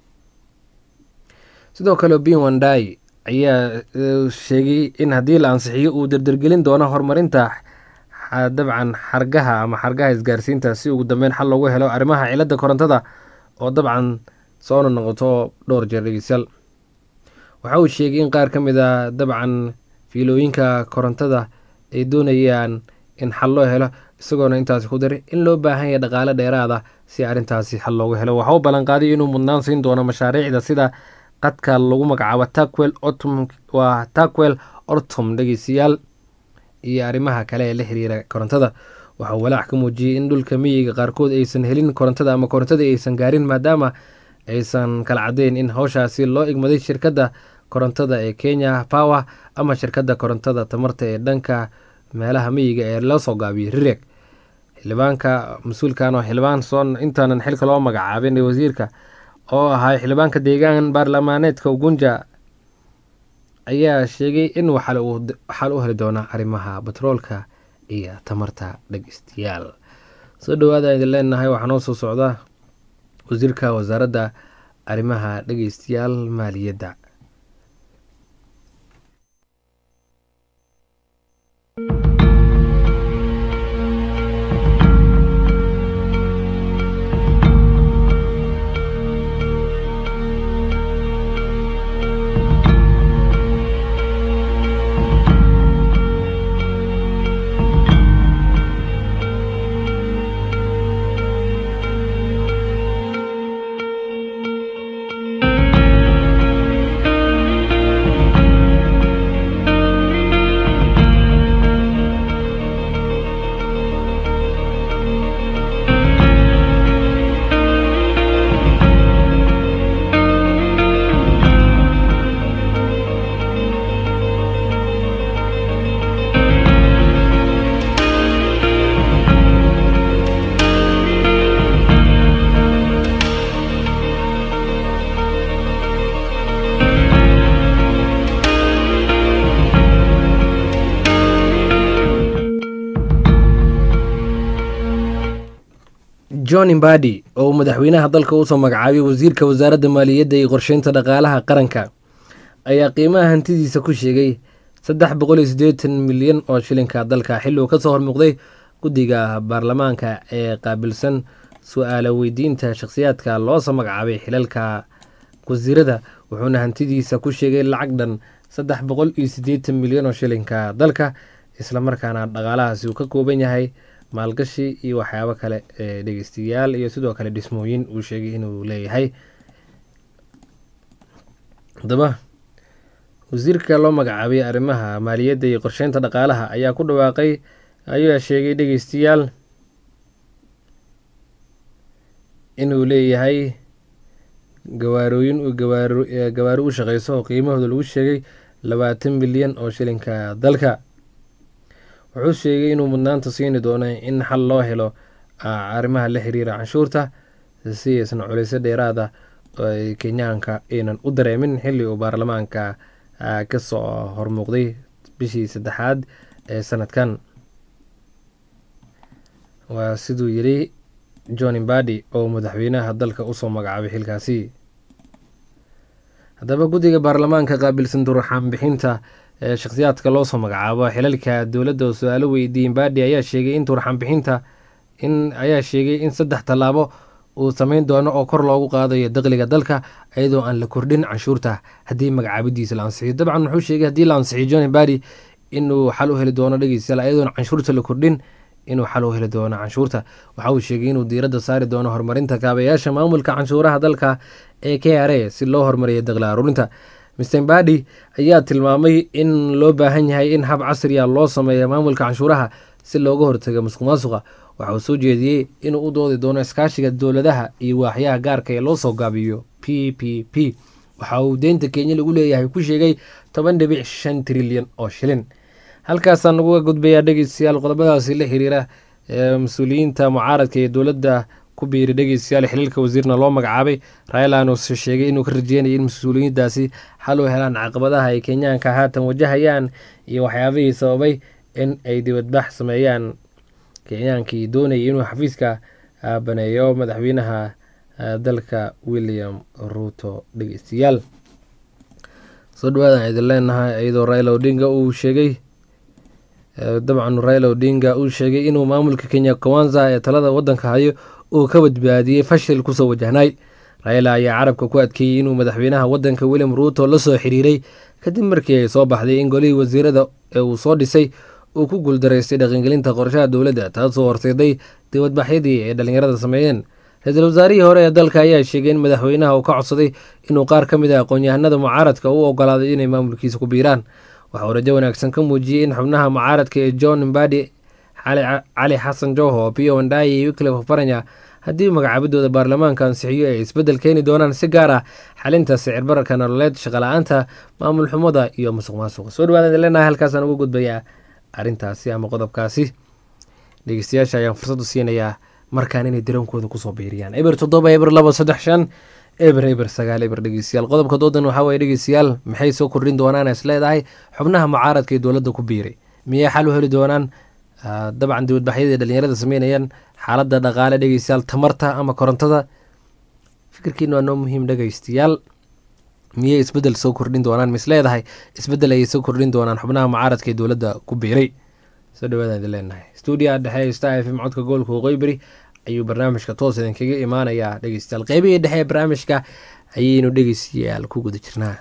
sidoo kale bin wandai ayaa sheegay in haddii la ansixiyo uu dardargelin doono horumarinta dabcan xargaha ama xargaha isgaarsiinta si ugu dambeyn xal loogu helo arrimaha cilada korontada oo dabcan soona noqoto dhowr jeer dhegeystayaal waxa uu sheegay in qaar ka mid a dabcan fiilooyinka korontada ay doonayaan in xal loo helo isagoona intaasi ku daray in loo baahan yahay dhaqaale dheeraada si arrintaasi xal loogu helo waxa uu ballanqaaday inuu mudnaan siin doono mashaariicda sida qadka lagu magacaabo takwel otom waa takwel ortom dhegeystayaal iyo arrimaha kale ee la xiriira korontada waxauu walaac ka muujiyey in dhulka miyiga qaarkood aysan helin korontada ama korontada aysan gaarin maadaama aysan kala caddeyn in howshaasi loo igmaday shirkadda korontada ee kenya power ama shirkadda korontada tamarta ee dhanka meelaha miyiga ee loo soo gaabiyey rireg xildhibaanka mas-uulkan oo xildhibaan soon intaanan xilka loo magacaabin ee wasiirka oo ahaa xildhibaanka deegaan baarlamaaneedka ugunja ayaa sheegay in waxaal u heli doona arrimaha batroolka iyo tamarta dhegeystayaal soo dhawaada idin leenahay waxaa noo soo socda wasiirka wasaaradda arrimaha dhegeystayaal maaliyadda john imbadi oo uu madaxweynaha dalka usoo magacaabay wasiirka wasaaradda maaliyadda iyo qorsheynta dhaqaalaha qaranka ayaa qiimaha hantidiisa ku sheegay saddex boqol iyo siddeetan milyan oo shilinka dalka xilli uu kasoo hormuuqday guddiga baarlamaanka ee qaabilsan su-aala weydiinta shakhsiyaadka loosoo magacaabay xilalka wasiirada wuxuuna hantidiisa ku sheegay lacag dhan saddex boqol iyo siddeetan milyan oo shilinka dalka islamarkaana dhaqaalahaasi uu ka kooban yahay maalgashi iyo waxyaabo kale ee dhegeystayaal iyo sidoo kale dhismooyin uu sheegay inuu leeyahay haddaba wasiirka loo magacaabay arrimaha maaliyadda iyo qorsheynta dhaqaalaha ayaa ku dhawaaqay ayaa sheegay dhegeystayaal inuu leeyahay gawaarooyin gawaari u shaqeyso oo qiimahooda lagu sheegay labaatan milyan oo shilinka dalka wuxuu sheegay inuu mudnaanta siini doono in xal loo helo arrimaha la xiriira canshuurta si aysan culayso dheeraada ay kenyaanka aynan u dareemin xilli uu baarlamaanka kasoo hormuuqday bishii saddexaad ee sanadkan waa siduu yidhi john imbadi oo madaxweynaha dalka usoo magacaabay xilkaasi haddaba guddiga baarlamaanka qaabilsan durxaan bixinta ee shakhsiyaadka loosoo magacaabo xilalka dowladda oo su-aalo weydiiyey imbadi ayaa sheegay in durxaan bixinta in ayaa sheegay in saddex tallaabo uu sameyn doono oo kor loogu qaadayo daqliga dalka iyadoo aan la kordhin canshuurta haddii magacaabidiisa la ansixiyo dabcan wuxuu sheegay haddii la ansixiyo john imbadi inuu xal u heli doono dhegeystayaal iyadoon canshuurta la kordhin inuu xal u heli doono canshuurta waxa uu sheegay inuu diiradda saari doono horumarinta kaabayaasha maamulka canshuuraha dalka ee k r a si loo horumariyo daqli aruurinta mr imbadi ayaa tilmaamay in loo baahan yahay in hab casriya loo sameeya maamulka canshuuraha si looga hortago musuq maasuqa waxa uu soo jeediyey inuu u doodi doono iskaashiga dowladaha iyo waaxyaha gaarka ee loo soo gaabiyo p p p waxa uu deynta kenya lagu leeyahay ku sheegay toban dhibic shan trilyan oo shilin halkaasaan naguga gudbayaa dhegeystayaal qodobadaasi la xiriira mas-uuliyiinta mucaaradka ee dowladda ku biiri dhegeystayaal xiliilka wasiirna loo magacaabay raylan uuse sheegay inuu ka rajeynayay in mas-uuliyiintaasi xal u helaan caqabadaha ay kenyaanka haatan wajahayaan iyo waxyaabihii sababay in ay dibadbax sameeyaan kenyaankii doonayay inuu xafiiska baneeyo madaxweynaha dalka william ruuto dhegeystayaal soo dhawaadaan idin leenahay iyadoo raila odinga uu sheegay dabcan raila odinga uu sheegay inuu maamulka kenya kawanza ee talada wadanka hayo uu ka badbaadiyey fashil kusoo wajahnaay raila ayaa carabka ku adkeeyey inuu madaxweynaha wadanka william ruuto la soo xiriiray kadib markii ay soo baxday in golihii wasiirada ee uu soo dhisay uu ku guuldaraystay dhaqangelinta qorshaha dowladda taasoo horseeday dibadbaxyadii ay dhallinyarada sameeyeen ra-iisul wasaarihii hore ee dalka ayaa sheegay in madaxweynaha uu ka codsaday inuu qaar ka mid ah aqoon-yahanada mucaaradka u ogolaaday inay maamulkiisa ku biiraan waxa uu rajo wanaagsan ka muujiyey in xubnaha mucaaradka ee john mbadi cali xasan joho pio wandai iyo wiklif faranya haddii magacaabidooda baarlamaanka ansixiyo ay isbeddel keeni doonaan si gaar ah xalinta sicir bararka nololeed shaqala-aanta maamul xumada iyo musuq maasuqa soo dhawaada leenahay halkaasaan uga gudbayaa arrintaasi ama qodobkaasi dhegeystayaasha ayaan fursad u siinayaa markaan inay dareenkooda kusoo biiriyaan eber toddoba eber laba saddex shan eber eber sagaal eber dhegeystayaal qodobka doodan waxaa waye dhegeystayaal maxay soo kordhin doonaan is leedahay xubnaha mucaaradka ee dowladda ku biiray miyay xal u heli doonaan dabcan dibadbaxyadii dhalinyarada sameynayaan xaaladda dhaqaale dhegeystayaal tamarta ama korontada fikirkiina waa noo muhiim dhegeystayaal miyay isbedel soo kordhin doonaan mis leedahay isbedel ayay soo kordhin doonaan xubnaha mucaaradka ee dowladda ku biiray soo dhawaadaan idin leenahay stuudiyaha dhexe star f m codka gobolka waqooyi ayuu barnaamijka toos idinkaga imaanayaa dhegeystayaal qeybihii dhexe ee barnaamijka ayaynu dhegeystayaal ku guda jirnaa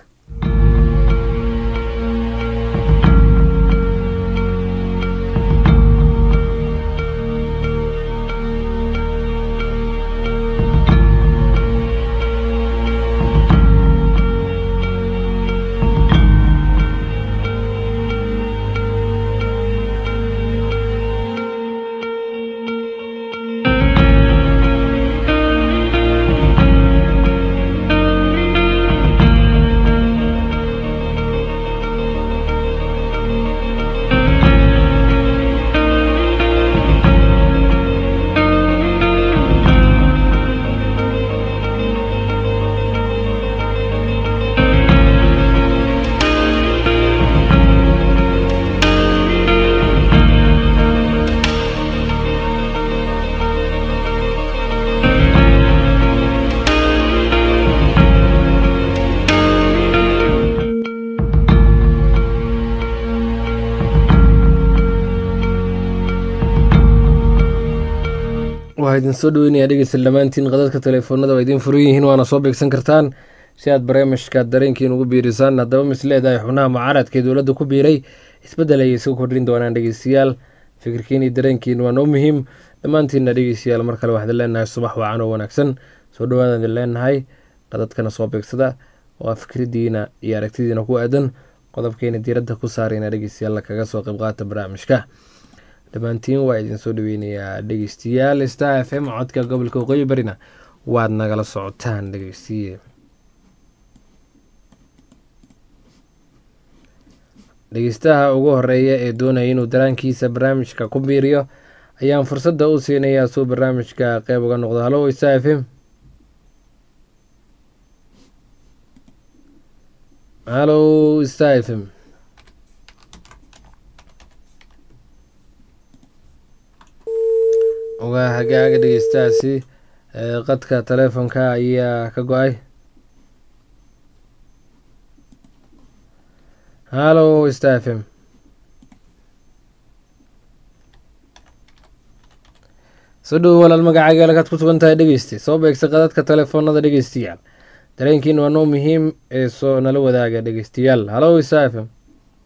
waa idin soo dhaweynayaa dhegeysta dhammaantiin qadadka teleefoonada waa idiin furan yihiin waana soo beegsan kartaan si aad barnaamijka dareenkiin ugu biirisaan haddaba mis leedahay xubnaha mucaaradka ee dowladda ku biiray isbeddel ayay soo kordhin doonaan dhegeystayaal fikirkiin iyo dareenkiin waa noo muhiim dhammaantiinna dhegeystayaal mar kale waxaan leenahay subax wacan oo wanaagsan soo dhawaadaan idin leenahay qadadkana soo beegsada waa fikridiina iyo aragtidiina ku aadan qodobkeena diiradda ku saarayna dhegeystayaal kaga soo qayb qaata barnaamijka dhammaantiin waa idin soo dhaweynayaa dhegeystayaal star f m codka gobolka waqooyi barina waad nagala socotaan dhegeystiye dhegeystaha ugu horeeya ee doonaya inuu daraankiisa barnaamijka ku biiriyo ayaan fursadda u siinayaa suu barnaamijka qeyb uga noqdo hallo star f m hallo star f m ogaa hagaaga dhegeystahaasi qadka taleefonka ayaa ka go-ay hallo star f m soo dhowo walaal magacaaga halkaad ku sugan tahay dhegeyste soo beegsa qadadka telefoonada dhegeystayaal dareenkiin waa noo muhiim ee soo nala wadaaga dhegeystayaal hallo star f m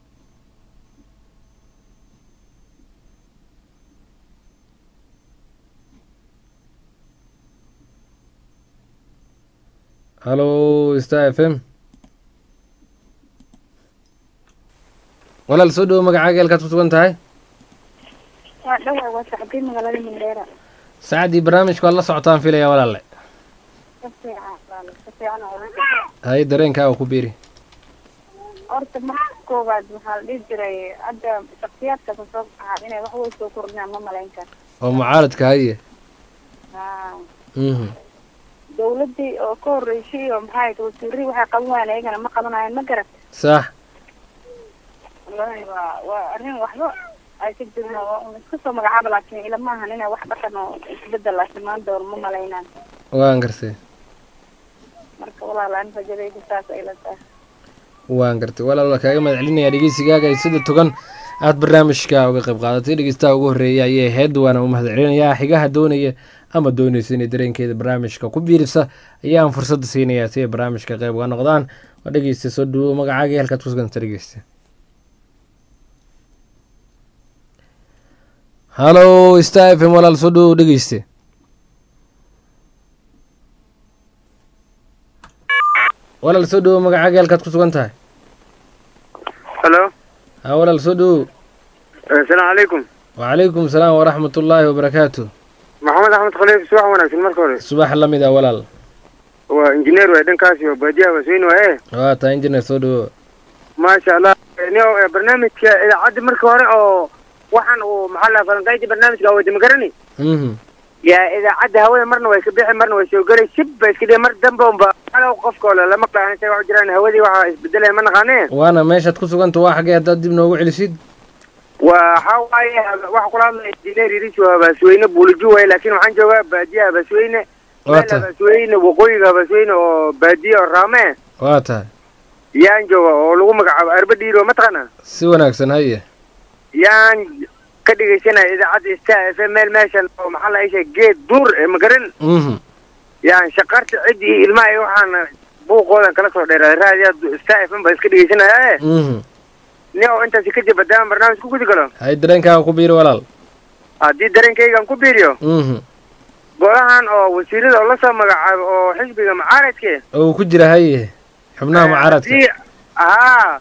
hallo star f m walaal soo dhowo magacaaga halkaad ku sugan tahay waa dhawa waa sacdii magaalada mindheera saacadii barnaamijka waad la socotaan filaya walaalle ka fiican walaal, ka fiican oo hay dareenkaaga ku biiri horta marka koowaad waxaa la dhihi jiray hadda shaksiyaadka kasoo baxaa inay wax way soo kordhinaan ma malayn karo oo mucaaradka haye haa mhm dawladdii oo ka horreysay oo maxaa ahayd wasiiradii waxay qaban waayeen ayagana ma qabanayaan ma garat sax wallaahi waa waa arrin waxba ay ka jirin oo un iska soo magacaaba laakiin ilama ahan inay wax dhaqan oo isbedel la imaan doono ma malaynaan waan gartay marka walaal aan rajadayda saas ay la tahay waan gartay walaal waa kaaga mahad celinayaa dhegeysigaaga ay sida togan aad barnaamijka uga qayb qaadatay dhegeystaha ugu horreeya ayay ahayd waana u mahad celinayaa xigaha doonaya ama doonaysa inay dareenkeeda barnaamijka ku biirisa ayaan fursadda siinayaa si ay barnaamijka qayb uga noqdaan waa dhegeysta soo dhawo magacaaga halkaad ku suganta dhegeysta hallo star f m walaal soo dhawo dhegeyste walaal soo dhawo magacaaga halkaad ku sugan tahay halo ha walaal soo dhowow asalaamu calaykum wacalaykum salaam waraxmat ullaahi wabarakaatu maxamed axmed khaliif subax wanaagsan marka hore subax la mid ah walaal waa injineer waay dhankaasi oo baadiyaha basweyne waaye waa taa injineer soo dhowow maasha allah nio barnaamijka idaacadda marka hore oo waxaan uu maxaa la falanqaynta barnaamijka awooda ma garani mhm yaa idaacadda hawada marna way ka bixi marna way soo gelay shib ba iska dhihi mar dambe unba alo qofka ole lama qaahan say wax jiraan hawadii waxaa isbedelaya ma naqaanee waana meeshaad ku suganta waa xaggee haddaad dib noogu celisid waxa waaye waxa kula hadlaya injineer iris waa basweyne buuliju waaye laakiin waxaan joogaa baadiyaha basweyne waa meel tahay basweyne waqooyiga basweyne oo baadiya oo raame waa tahay yaan jooga oo lagu magacaabo arba dhiiro mataqaana si wanaagsan haye yaan ka dhegaysanaya idaacadda star f m meel meeshan oo maxaa la isha geed duur ee magaran mhm yaan shaqarta ciddii ilmaha iyo waxaana buuqoodan kala soo dheeraaday raadiya star f m baa iska dhegaysanaya mhm ni oo intaasi kadib haddaan barnaamij ku gudi galo hay dareenkaaga ku biiri walaal haddii dareenkaygaan ku biiriyo mhm golahan oo wasiirada oo lasoo magacaabo oo xisbiga mucaaradke oo uu ku jira haye xubnaha mucaaradka haddii haa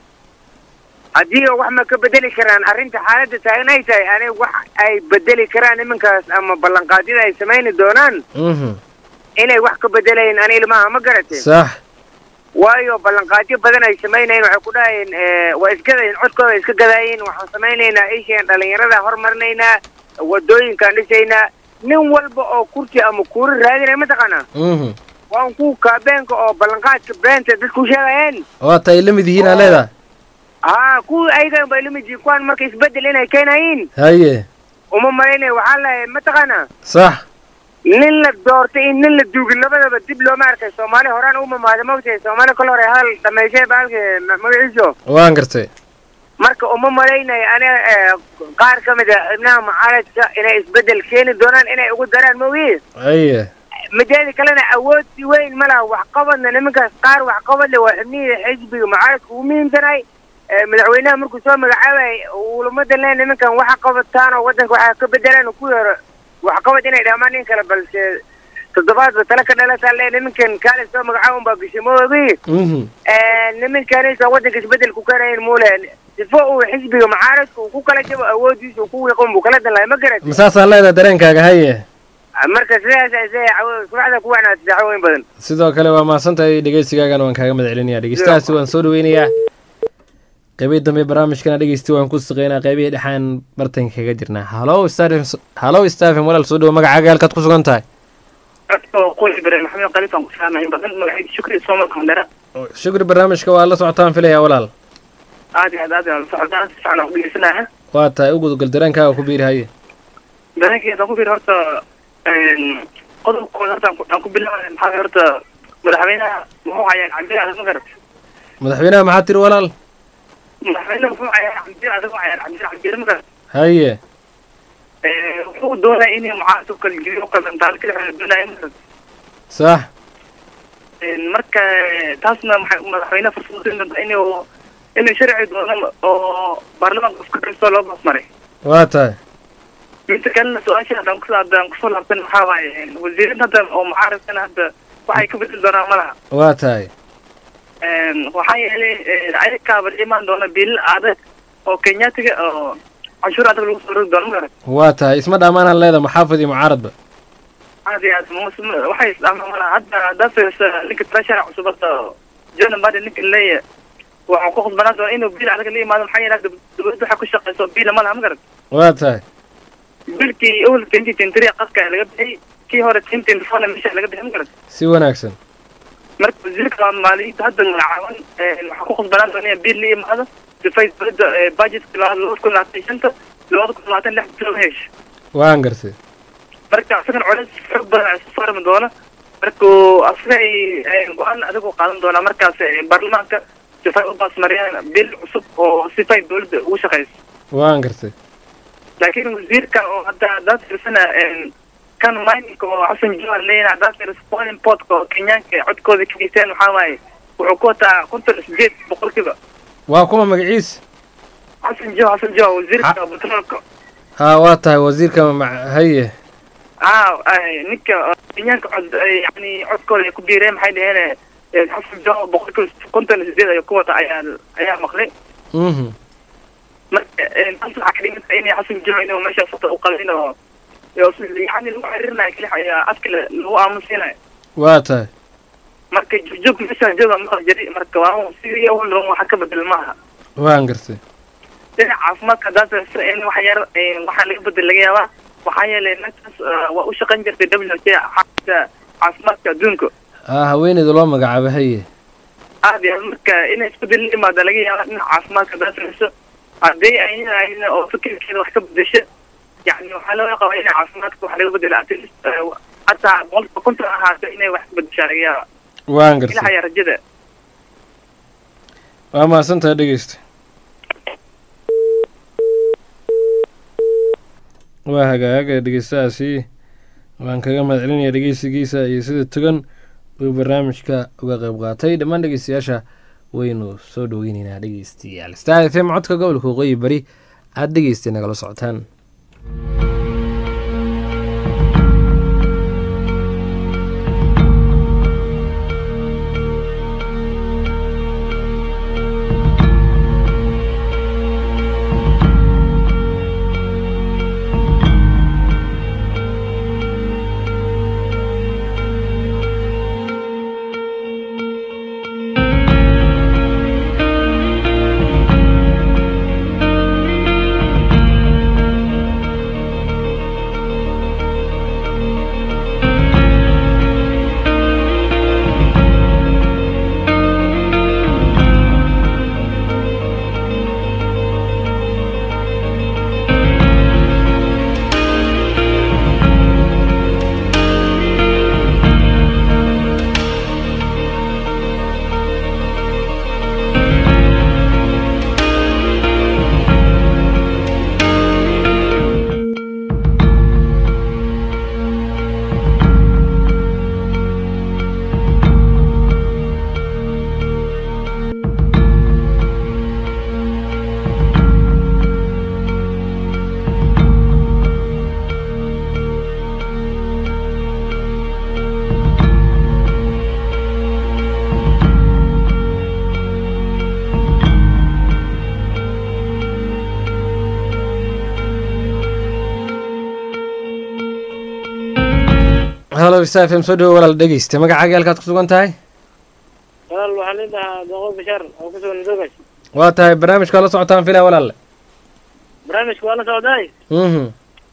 haddii wax ma ka bedeli karaan arrinta xaaladda taagan ay tahay aniga wax ay bedeli karaan nimankaas ama ballanqaadyada ay samayni doonaan mhm inay wax ka bedelayin ani ilmaha ma garate sax waayo ballanqaadyo badan ay samaynayin waxay ku dhahayeen waa isgadayin codkooda iska gadayin waxaan samaynaynaa isheen dhalinyarada hormarinaynaa wadooyinkaan dhisaynaa nin walba oo kursi ama kuuri raadinaya mataqaanaa mhm waan ku kaabeenka oo ballanqaadka beenta dadku sheegayeen waa ta ay la mid yihiin aa leedahay haa kuwii ayagan bay lamid yihiin kuwaan marka isbedel inay keenayiin haye uma malaynaya waxaa lahay mataqaanaa sax nin la doortay in nin la duugin labadaba dib looma arkay soomaali horaan u mamaada mogtahay soomaali kol hore hadal dhamayshay baalka magaciiso waan gartay marka uma malaynaya aniga qaar ka mid a xibnaha mucaaradka inay isbedel keeni doonaan inay ugu daraan moogiye haye mideeda kalena awood si weyn ma laha waxqabadna nimankaas qaar waxqabad le waa xibnihii xisbiga mucaaradka ugu muhiimsanahay madaxweynaha markuu soo magacaabay ulamadan le nimankan waxa qabataan oo waddanka waxaa ka bedelaan ku yaro waxqabad inay dhamaan nin kale balse toddobaadba tale ka dhalataa le nimankan kaale soo magacaaba unbaa gashay moogi mhm nimankanaysa waddanka isbedel ku keenayin mule sifo uu xisbiga mucaaradka uu ku kala jabo awoodiisa uu ku wiiqon buu kala dan lahay ma garat masaasaa leedahay dareenkaaga haye marka sidaas ay subaxda ku wanaagsan dacwooyin badan sidoo kale waa mahadsantahay dhegeysigaagana waan kaaga mahad celinaya dhegeystahaasi waan soo dhaweynayaa qeybihii dambe barnaamijkana dhegeysti waan ku suqeynaa qeybihii dhexaan bartanka kaga jirnaa halo stafm halo stafm walaal soo dhawo magacaaga halkaad ku sugan tahay qoys ibrahim maxamed khaliif aan ku salaamay badan magacayda shukri soomal kandera shukri barnaamijka waa la socotaan filaya walaal aad iyo aad aad aan socdaa si fiican aan ku dhegeysanaya waa tahay u gudgal dareenkaaga ku biiri haye dareenkeeda ku fiir horta qodobkooda horta aan ku- aan ku bilaabay maxaa horta madaxweynaha muxuu hayaa cabdi adag ma garat madaxweynaha maxaa tiri walaal madaxweynaha muxuu hayaa cabdi adag hayaa cabdi cabdi ma garat haye wuxuu doonaya inay mucaaradka kala geliyo qadantaal kala xeel doonaya ma garat sax marka taasna maxay madaxweynaha fursad siin doonta inuu inuu sharci doono oo baarlamaanka iska kastoo loo basmaray waa tahay midda kalena su-aasha haddaan ku haddaan kusoo laabtan waxaa waaye wasiirada hadda oo mucaaradkana hadda waxay ka bedeli doonaan ma laha waa tahay waxaa yeelay ayakaaba imaan doona biilal adag oo kenyaatiga oo canshuur adag lagu soo rogi doono ma garat waa tahay isma dhammaanaan leedahay muxaafid iyo mucaaradba aad iyo aad mus- waxay isdhamaan ma laha hadda haddaa fiirsa ninka treasurer cusub hadda john mbadi ninka leeya waxaan ku khudbanaan doona inuu biil adag la imaado maxaa yeelay hadda dowladda waxay ku shaqeyso biila ma laha ma garat waa tahay bilkii awel twenty twenty three qadka laga bixiyay kii hore twenty twenty fourna meesha laga bixin ma garat si wanaagsan marka wasiirka maaliyadda hadda magacaaban waxaa ku khudbanaan doona in biil la imaado sifay dowladda budgetka labada kun labaatan shanta labada kun labaatan lix bilo hesho waan gartay marka asagan culays xoog badan ay soo saarmi doona marka asaga ay go-aan adigoo qaadan doonaa markaas baarlamaanka sifay u baasmariyaan bil cusub oo sifay dowladda ugu shaqeyso waan gartay laakiin wasiirkan oo hadda haddaad fiirsana kan mininka oo xasan jawar leeyahay haddaad fiirsa polling portka oo kenyaanka codkooda ka geysteen waxaa waaye wuxuu ku wataa konton iyo sideed boqolkiiba waa kuma magaciisa xasan jawa xasan jawa wasiirka petroolka haa waa tahay wasiirka ma- haye haa ninka kenyaanka cod yani codkooda ay ku biireen maxay dhaheen xasan jawa boqolkiiba konton iyo sideed ayuu ku wata ayaa ayaa maqlay mhm marka taas waxaa ka dhiganta inay xasan jiro inuu meesha sota u qabin oo yani lagu xiriirinayo keli ayaa afka lagu aamusiinayo waa tahay marka joog meeshaan jooga maqal jiri marka waa sidii awal waxa ka bedel maaha waan gartay dhinaca caafimaadka haddaad in wax yar waxaa laga bedel laga yaabaa waxaa yeelay meeshaas waa u shaqayn jirtay w h xaafisa caafimaadka adduunka ah haweeneyda loo magacaabo haye aad iyo aad marka inay isbedel la imaada laga yaaba dhinaca caafimaadka haddaad samayso haddii ayna ayna oo fikirkeeda wax ka bedesho yani waxaa laga qabaa inay caafimaadka wax laga bedelo at least hataa boqolkiiba konton ahaato inay wax ka bedeshaa laga yaaba waan gartay ilahayaa rajada waa mahadsantaha dhegeysta waa hagaaga dhegeystahaasi waan kaga mahad celinaya dhegeysigiisa iyo sida togan uu barnaamijka uga qeyb qaatay dhammaan dhegeystayaasha waynu soo dhoweyneynaa dhegeystayaal star f m codka gobolka waqooyi bari aada dhegeystay nagala socotaan halo star f m soo dhawo walaal dhegeysta magacaaga halkaad ku sugan tahay walaal waxaan leedahaa doqo bashaar oo ku sugan madoogash waa tahay barnaamijka waa la socotaan filaa walaalle barnaamijka waa la socdaay mhm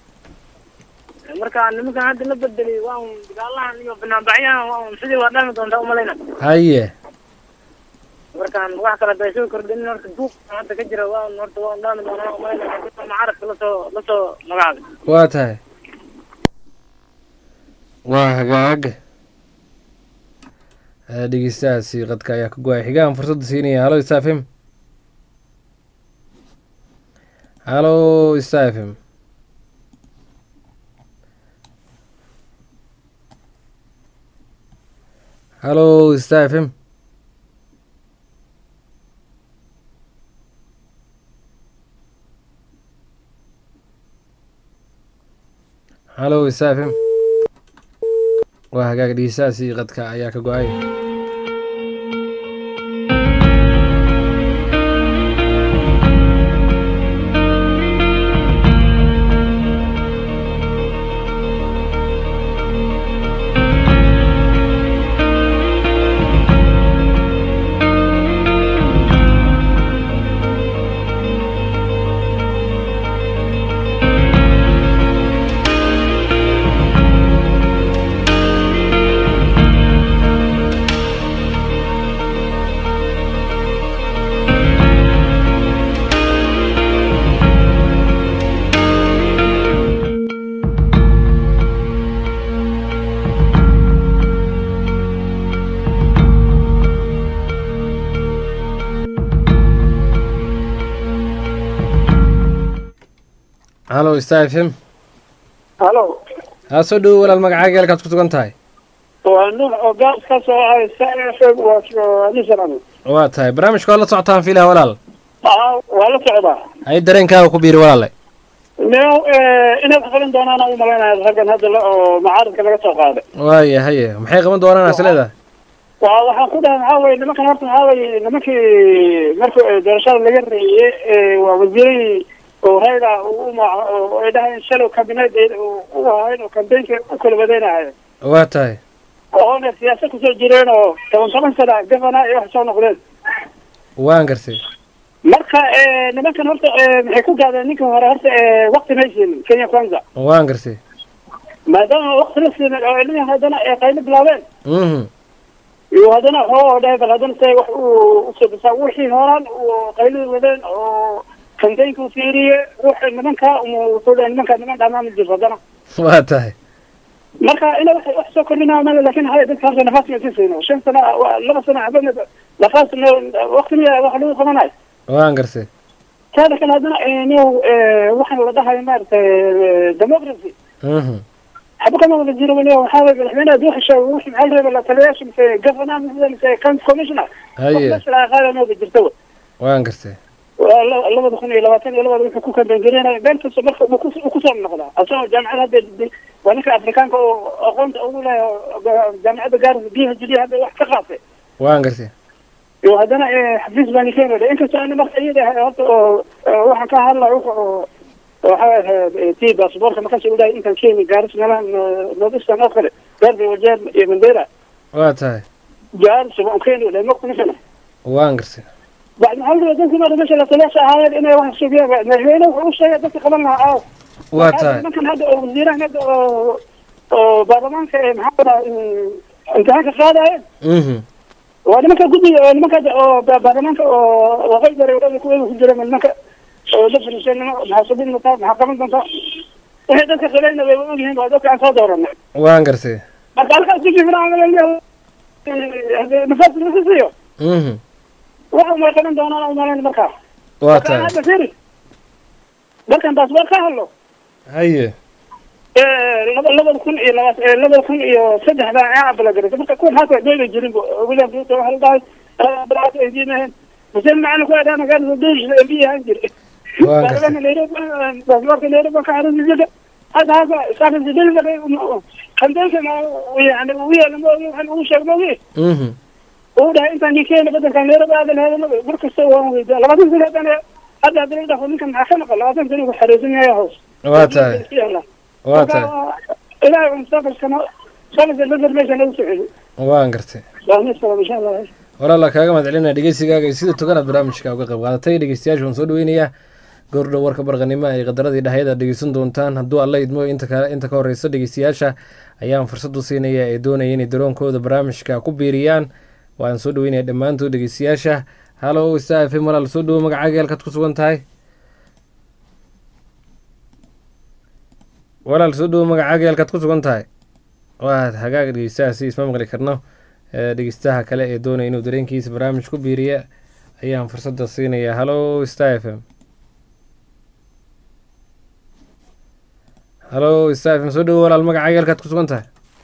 marka nimankan hadda la bedelay waa un dagaalahan iyo banaanbaxyahan waa un sidii waa dhami doontaa umalayna haye markaan wax kale day soo kordhin horta duuq hadda ka jira waa un horta waa un dhami doonaa umalayna mucaaradka lasoo lasoo magacaabay waa tahay waa hagaaga dhegeystahaasi qadka ayaa ka go-ay xigaan fursadda siinaya halo star f m halo star f m halo star f m halo star f m waa hagaag dhegeystahaasi qadka ayaa ka go-ay halo star f m halo haa soo dhawo walaal magacaaga halkaad ku sugan tahay waa nuux oo gaas ka soo ahay sfm waa nisran waa tahay barnaamijka waa la socotaan filaa walaal waa la socdaa hay dareenkaaga ku biiri walaale new inaad xalin doonaan u malaynaya raggan hadda la oo macaaradka laga soo qaaday waaya haye maxay qaban doonaan is leedahay waa waxaan ku dhahay maxaa weye nimankan horta maxaa weye nimankii marka doorashada laga reeyey waa wasiiradii oo rayda u maac oo ay dhahayeen shalow kabineed u ahayn oo kambeynka u kala wadeynahayen waa tahay oona siyaasad kusoo jireen oo toban toban sana gavana iyo wax soo noqdeen waan garsay marka nimankan horta maxay ku gaadeen ninkan hore horta wakti may siinin kenya kwanza waan garsay maadaama wakti la siinin oo ilmihi haddana ay qaylo bilaabeen mhm iyo haddana waxoo dhahay bal haddana say wax u usobisaa wixii horaan uu qaylada wadeen oo kambeynka u fiiriye wuxuu nimanka wuxuu dhahay nimanka niman dhamaan ma jirto haddana waa tahay marka ina wax wax soo kordhinaa male lakin haya dadka horta nafaas ma siisayno shan sano waa laba sano habana nafaas wakti miya wax lagu qabanayo waan garsay taada kale haddana niyow waxaan la dhahayo maaragtay democracy mhm xaba kama wada jiro waliba waxaa weye madaxweyne hadduu hesho wixii maxaa la reeba la taliyayaasha mise governor mise mise county commissioner haye qaada nooga jirta wa waan garsay waa la- labada kun iyo labaatan iyo labada wuxuu ku kambengelinaya meel kasta marka uu kus- uu kusoo noqdaa asagoo jaamacada hadda d- waa ninka afrikaanka oo aqoonta ugu leh oo ga- jaamacadda gaarisa b h d hadda wax ka qaatay waan garsay iyo haddana eh, xafiis baan keenaya inkastoo ana marka iyada ahay horta oo oo waxaan ka hadlaya wuxu oo waxaa ahayd ti basaboorka markaas u dhahay intaan keeni gaaris meelaha nordistan oo kale gaarbi wajeer iyo mandera waa tahay gaaris waan keeni dhahay maqta ninkana waan garsay بعد ما هل dadkii marka meesha la taliyaasha ahaayeen inay wax sugiyaan madaxweyne wuxuu u sheegay dadka qaban lahaa aaw waa tahay nimankan hadda oo wasiirahan hadda oo oo baarlamaanka ee maxaa dhahaa imtixaanka qaadayeen mhm waa nimanka guddiga oo nimanka hadda oo ba- baarlamaanka oo waqooyi bari wadada kuweeda ku jira nimanka oo la fariiseen nima maxaa subin doontaa maxaa qaban doontaa waxay dadka qabayna way ogyihiin waa dadka aan soo dooranay waan garsay marka halkaas ku jifnaa nafaas lagu siiyo mhm waxa may qaban doonaan umalayn markaa waa marka tahay hadda firi markan baasboor ka hadlo haye laba labada kun iyo laba labada kun iyo saddex baa aa abalagaraysa marka kuwan haata dooda jirin william ruto waxa la dhahay abalaata ay diimaheen xuseen macalin ku adhaa magaalada doodis mb ahaan jire Waa gartay. baarlamaanka nairobi baasboorka nairobi baan ka xariisijada hadda hasa saafis delivery kambeynka yani ugu yeela ma ogi waxaan ugu sheeg ma ogi mhm uu dhahay intaan kii keena badanka nairobi aadan heedan mar kasta waan weydaa labaatan sano haddana hadda haddana dhaho ninkan maxaa ka maqan labaatan sano ku xariisan yahay hoos waa tahay waa tahay ilaahay un mustaqbalkana shalasa information ugu socdo waan gartay waamisalaam insha allah walaala kaaga mahadcelinaya dhegeysigaaga iyo sida toganaad barnaamijka uga qayb qaadatay dhegeystayaasha waan soo dhaweynayaa goordhow warka barqanimo ay qadaradii dhahayad aad dhegeysan doontaan hadduu alla idmo inta ka inta ka horeysa dhegeystayaasha ayaan fursad u siinaya ee doonaya inay daroonkooda barnaamijka ku biiriyaan waan soo dhaweynaya dhammaantood dhegeystayaasha halo sta f m walaal soo dhawo magacaaga halkaad ku sugan tahay walaal soo dhawo magacaaga halkaad ku sugan tahay waa hagaag dhegeystaha si isma maqli karno ee dhegeystaha kale ee doonaya inuu dareenkiisa barnaamij ku biiriya ayaan fursadda siinaya halo star f m halo star f m soo dhawo walaal magacaaga halkaad ku sugan tahay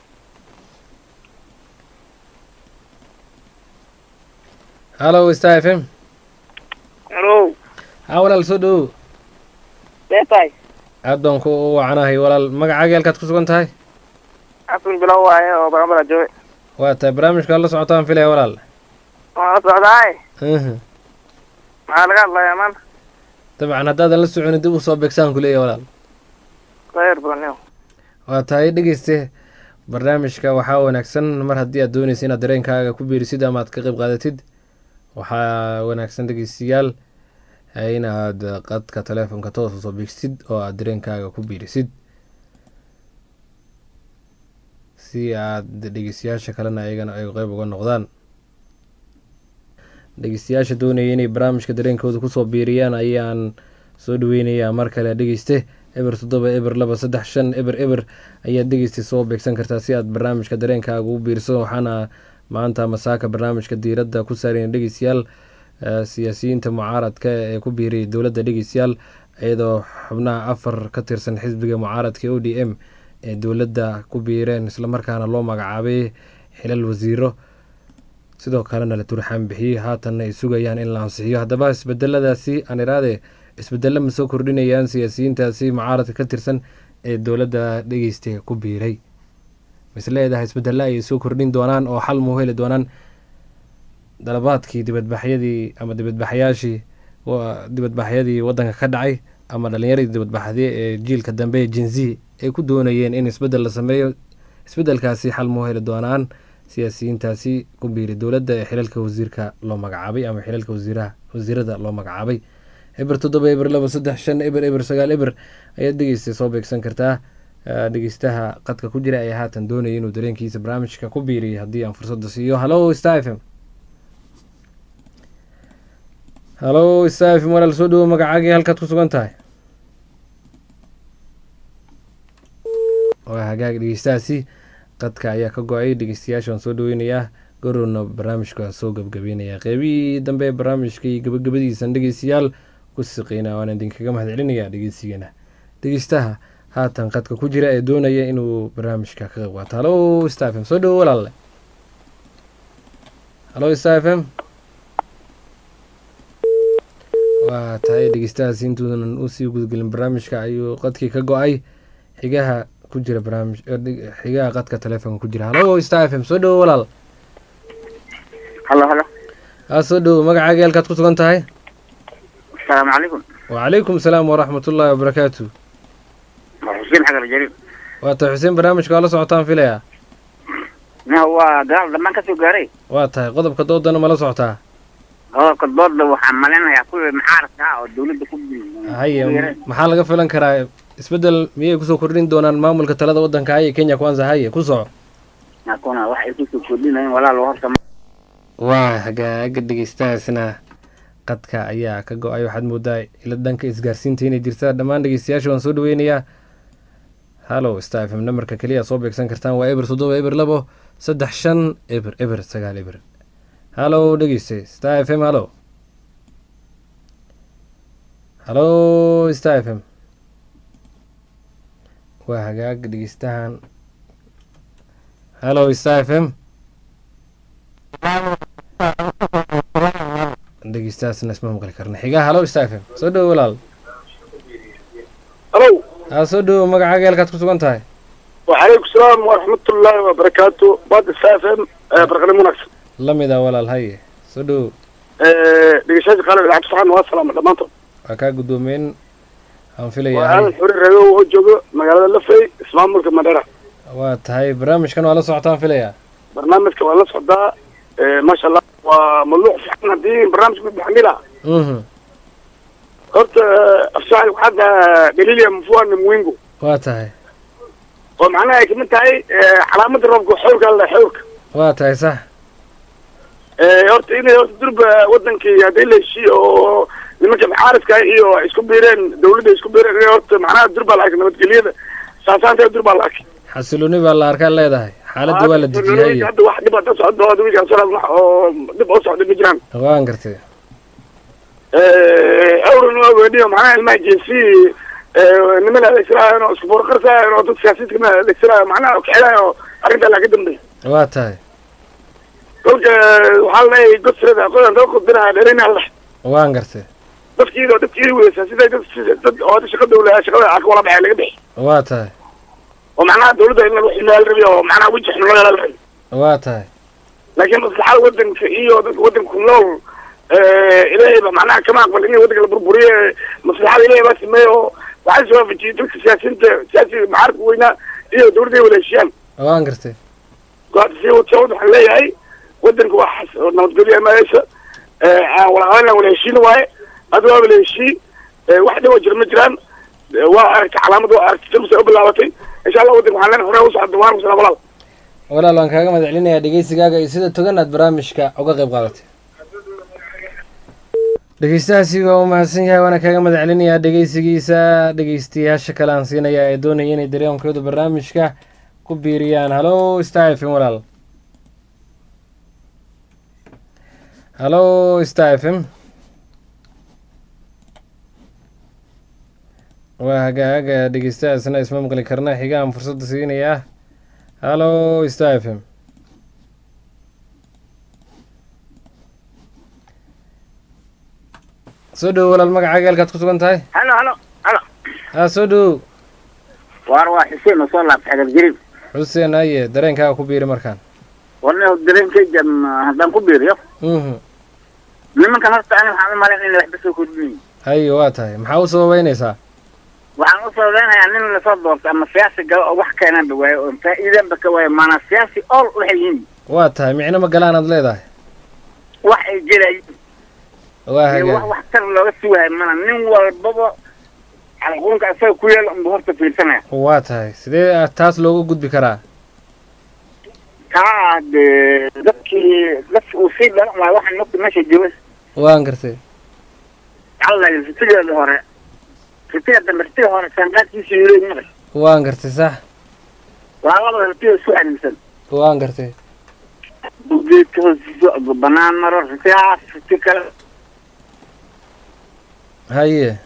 halo star f m halo ha walaal soo dhawo leetahay aad baan ku wacanahay walaal magacaaga halkaad ku sugan tahay xasan bilow waaye oo bagamada jooge waa tahay barnaamijka la socotaan filaya walaal waan la socdaay Mhm. maxaa laga hadlayaa maanta dabcan haddaadan la soconin dib usoo beegsaan ku leeyahay walaal khayr badan yo waa tahay dhegeyste barnaamijka waxaa wanaagsan mar haddii aad dooneysa inaad dareenkaaga ku biirisid ama aad ka qayb qaadatid waxaa wanaagsan dhegeystayaal eh, inaad qadka teleefonka toos usoo beegsid oo aad dareenkaaga ku biirisid si aad dhegeystayaasha kalena ayagana ay qeyb uga noqdaan dhegeystayaasha doonaya inay barnaamijka dareenkooda kusoo biiriyaan ayaan soo dhaweynayaa mar kale dhegeyste eber toddoba eber laba saddex shan eber eber ayaad dhegeysta soo beegsan kartaa si aad barnaamijka dareenkaaga ugu biirso waxaana maanta masaaka barnaamijka diiradda ku saareen dhegeystayaal eh, siyaasiyiinta mucaaradka ee ku biiriyay dowladda dhegeystayaal iyadoo xubnaha afar ka tirsan xisbiga mucaaradka o d m ee dowladda ku biireen islamarkaana loo magacaabay xilal wasiiro sidoo kalena la turxaan bixiyey haatanna ay sugayaan in la ansixiyo haddaba isbedeladaasi aan iraade isbedelo ma soo kordhinayaan siyaasiyiintaasi mucaaradka ka tirsan ee dowladda dhegeysta ku biiray mis leedahay isbedella ayay soo kordhin doonaan oo xal muu heli doonaan dalabaadkii dibadbaxyadii ama dibadbaxyaashii dibadbaxyadii wadanka ka dhacay ama dhalinyaradii dibadbaxdee ee jiilka dambe ee jinzi ay ku doonayeen in isbeddel la sameeyo isbeddelkaasi xal muu heli doonaan siyaasiyiintaasi ku biiri dowladda ee xilalka wasiirka loo magacaabay ama xilalka wasiiraha wasiirada loo magacaabay eber toddoba eber laba saddex shan eber eber sagaal eber ayaad dhegeystay soo beegsan kartaa dhegeystaha qadka ku jira ayaa haatan doonaya inuu dareenkiisa barnaamijka ku biiriyay haddii aan fursadda siiyo hallo star f m hallo star f m walaal soo dhawo magacaagii halkaad ku sugan tahay waa hagaag dhegeystahaasi qadka ayaa ka go-ay dhegeystayaashaan soo dhaweynayaa gorowna barnaamijka soo gabgabeynaya qeybihii dambe ee barnaamijka iyo gabagabadiisan dhegeystayaal ku siqeyna waana idinkaga mahad celinayaa dhegeysigeena dhegeystaha haatan qadka ku jira ee doonaya inuu barnaamijka ka qayb qaato hallo star f m soo dhawo walaalle hallo star f m waa tahay dhegeystahaas intuunan usii gudgelin barnaamijka ayuu qadkii ka go-ay xigaha ku jira barnaamij xigaha qadka telefoonka ku jira hallo star f m soo dhawo walaal halo halo aa soo dhawo magacaaga halkaad ku sugan tahay asalaamu calaykum wacalaykum salaam waraxmat ullaahi wabarakaatu waa xuseen xagar jariir waa tahay xuseen barnaamijka waa la socotaan filaya na waa gadaal dhammaan kasoo gaaray waa tahay qodobka doodana ma la socotaa qodobka dooda waxaan malaynayaa kuwii mucaaradka ah oo dawladda ku haye maxaa laga filan karaa isbeddel miyay kusoo kordhin doonaan maamulka talada waddanka haye kenya kwanza haye ku soco akuna wax ay kusoo kordhinayen walaalo horta waa hagaaga dhegeystahaasna qadka ayaa ka go-ay waxaad moodaa ila dhanka isgaarsiinta inay jirtaa dhammaan dhegeystayaasha waan soo dhaweynayaa hallo star f m namarka keliya soo beegsan kartaan waa eber toddoba eber labo saddex shan eber eber sagaal eber hallo dhegeyste star f m hallo hallo star f m waa hagaag dhegeystahan hallo star f m dhegeystahaasna isma maqli karna xigaa hallo star f m soo dhawo walaal halo haa soo dhawo magacaaga halkaad ku sugan tahay وعليكم السلام ورحمة الله وبركاته بعد السافم برقم مناكس lamid a walaal haye soo dhawo دقيشاش قال العبد صحان والسلام دمانتو waa kaa guddoomeyn aan filayaa وأنا haye الحوري الرجو وجوجو مقالة اللفي اسمها ملك المدينة waa tahay barnaamijkan waa la socotaan filayaa برنامج كمان لسه ده ما شاء الله وملوح في حنا دي برنامج بحملها mhm قلت أفشاعي وحاجة دليل مفوان موينجو waa tahay ومعناها كمان تاي علامة الرب حورك الله حورك waa tahay sax horta inay horta durba wadankii haddii la heshiiyo oo nimanka mucaaradka iyo isku biireen dawladda isku biireen inay horta macnaha durba la arkay nabadgelyada saasaanta durba la arkay xasilooni baa la arkaa leedahay xaaladda waa la dejiyay hadda wax dhib hadda socdo hadda wiilkaan soo wax oo dhib oo socda ma jiraan waan gartay awran waa weydhiyo macnaha ilmaha jinsi niman adeegsanaayan oo isku boorqarsaayan oo dad siyaasiyiinta adeegsanaayo macnaha kixilaayo oo arrintaa laa ka dambeey waa tahay kolka waxaa leeyahay godsirada qodan daba qodbinaha dheerina leh waan gartay dadkiida oo dadkiida weysaa siday dad dad oo hadda shaqa dawla shaqada aka wala baxay laga bixi waa tahay oo macnaha dawladda in lagu ximaal rabi oo macnaha weji xun loo yeelal rabi waa tahay laakiin maslaxada wadanka iyo dadka wadanka ku nool ilaahay ba macnaha kama aqbal in wadanka la burburiye maslaxada ilaahay baa sameeye oo waxaa soo waafajiyey dadka siyaasiyiinta siyaasiga mucaaradka weynaa iyo dawladda ay wada heshiiyaan waan gartay hadda si wad waxaan leeyahay wadanka waa xas oo nabadgelyo amaayeysa wala qabanlan wala heshiin waaye hadda waa wala heshii wax dhibo jira ma jiraan waa aragtay calaamad waa aragtay jamsa u bilaabatay insha allah wadanka waxaan leenahay hore u socda waan kusala walaal walaal waan kaaga mahad celinayaa dhegeysigaaga iyo sida togan aad barnaamijka uga qayb qaadatay dhegeystahaasi waa u mahadsan yahay waana kaaga mahad celinayaa dhegeysigiisa dhegeystayaasha kale aan siinaya ee doonaya inay dareenkooda barnaamijka ku biiriyaan hallo star f m walaal hallo star f m waa hagaaga dhegeystahaasna isma maqli karna xigaan fursadda siinayaa hallo star f m soo dhowo walaal magacaaga halkaad ku sugan tahay halo halo halo haa soo dhowow waar waa xuseen oo soo laabtay xagar jariir xuseen haye dareenkaaga ku biiri markaan warna dareenkayga ma- haddaan ku biiriyo mhm nimankan horta ani waxaan u malayn inay waxba soo kordhinayin haye waa tahay maxaa u sababeynaysaa waxaan u sababeynayaa nin lasoo doortay ama siyaasi galo oo wax keenanba waayo oo faa'iidanba ka waayo maanaa siyaasi all waxay yihiin waa tahay micno ma galaanaad leedahay wax ay jelayiin waa iyo wax hagaag wax tar looga sugahay mana nin walbaba xalquunka isaga ku yaala unba horta fiirsanaya waa tahay sidee ah taas looga gudbi karaa kaa dee dadkii dadki uu sii dhalan waayo waxaan mogta meesha jooga waan gartay alla ritigeeda hore ritiga dambe ritiga hore saanqaadkiisa yuleed maqay waan gartay sax waa labada ritiga isku xariirsan waan gartay geedka hoostiisa banaan maro ritigaas riti kale haye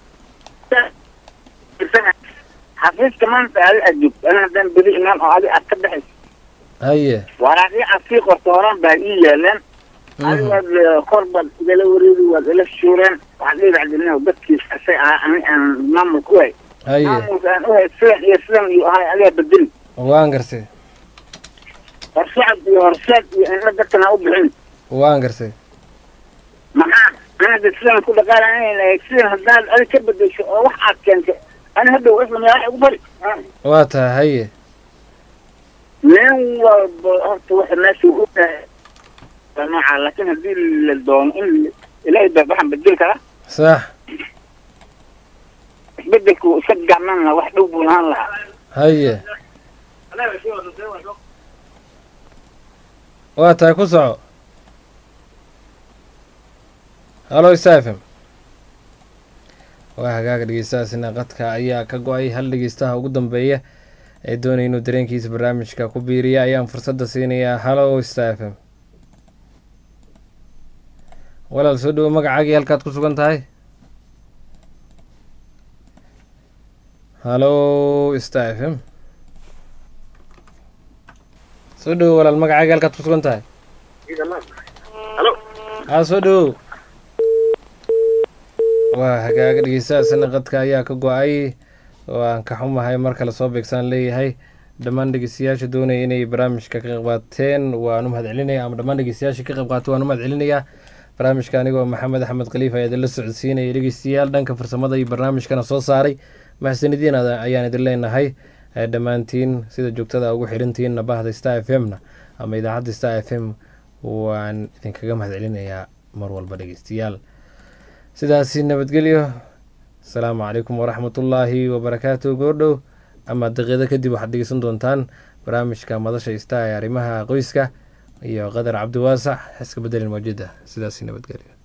xafiiska maanta adi aad joogto ana haddaan beri imaan oo adi aad ka baxayso haye waraaqii aad sii qorto horaan baa ii yaaleen adi mhm waad eh, kor baad igala wareegi waad ila shuureen waxaad ii bacdilin dadkiis asay ahaa ani aan maamulka u hay haye maamulka aan u hay sidan iyo sidan iyo ahay adigaa bedeli waan gartay horsocod iyo horseed iyo inla dadkan ha u bixin waan gartay maxaa anada sidan ku dhaqaalanay sidan haddaad adi ka bedesho oo wax aad keentay ani hadhow isla magaala ugu bari waa tahay haye nin walba horta waxa meesha u tahay waa nooca laakiin haddii la doono in ilaahay baa waxaan bedeli karaa sax isbedelku iska gacman lahaa wax dhow buu lahaan lahaa haye waa tahay ku soco halo isafm waa hagaaga dhegeystahaasina qadka ayaa ka go-ay hal dhegeystaha ugu dambeeya ee doonaya inuu dareenkiisa barnaamijka ku biiriya ayaan fursadda siinayaa halo stafm walaal soo dhowo magacaagii halkaad ku sugan tahay halo stafm soo dhowo walaal magacaagii halkaad ku sugan tahay haa soo dhowow waa hagaaga dhegeystahaasina qadka ayaa ka go-ay waan ka xumahay mar kale soo beegsaan leeyahay dhammaan dhegeystayaasha doonaya inay barnaamijka ka qayb qaateen waan u mahad celinaya ama dhammaan dhegeystayaasha ka qayb qaatay waan u mahad celinayaa barnaamijka anigoo maxamed axmed khaliif ayaa idinla socodsiinaya dhegeystayaal dhanka farsamada iyo barnaamijkana soo saaray mahadsanidin ayaan idin leenahay Eh, dhammaantiin sida joogtada ugu xirantihiinna bahda star f m na ama idaacadda star f m waan idinkaga mahad celinayaa mar walba dhegeystayaal sidaasi nabadgelyo asalaamu calaykum waraxmatullaahi wabarakaatu goordhow ama daqiiqdo kadib waxaad dhegeysan doontaan barnaamijka madasha star ee arrimaha qoyska iyo qadar cabdiwaasac iska bedelin mawjida sidaasi nabadgelyo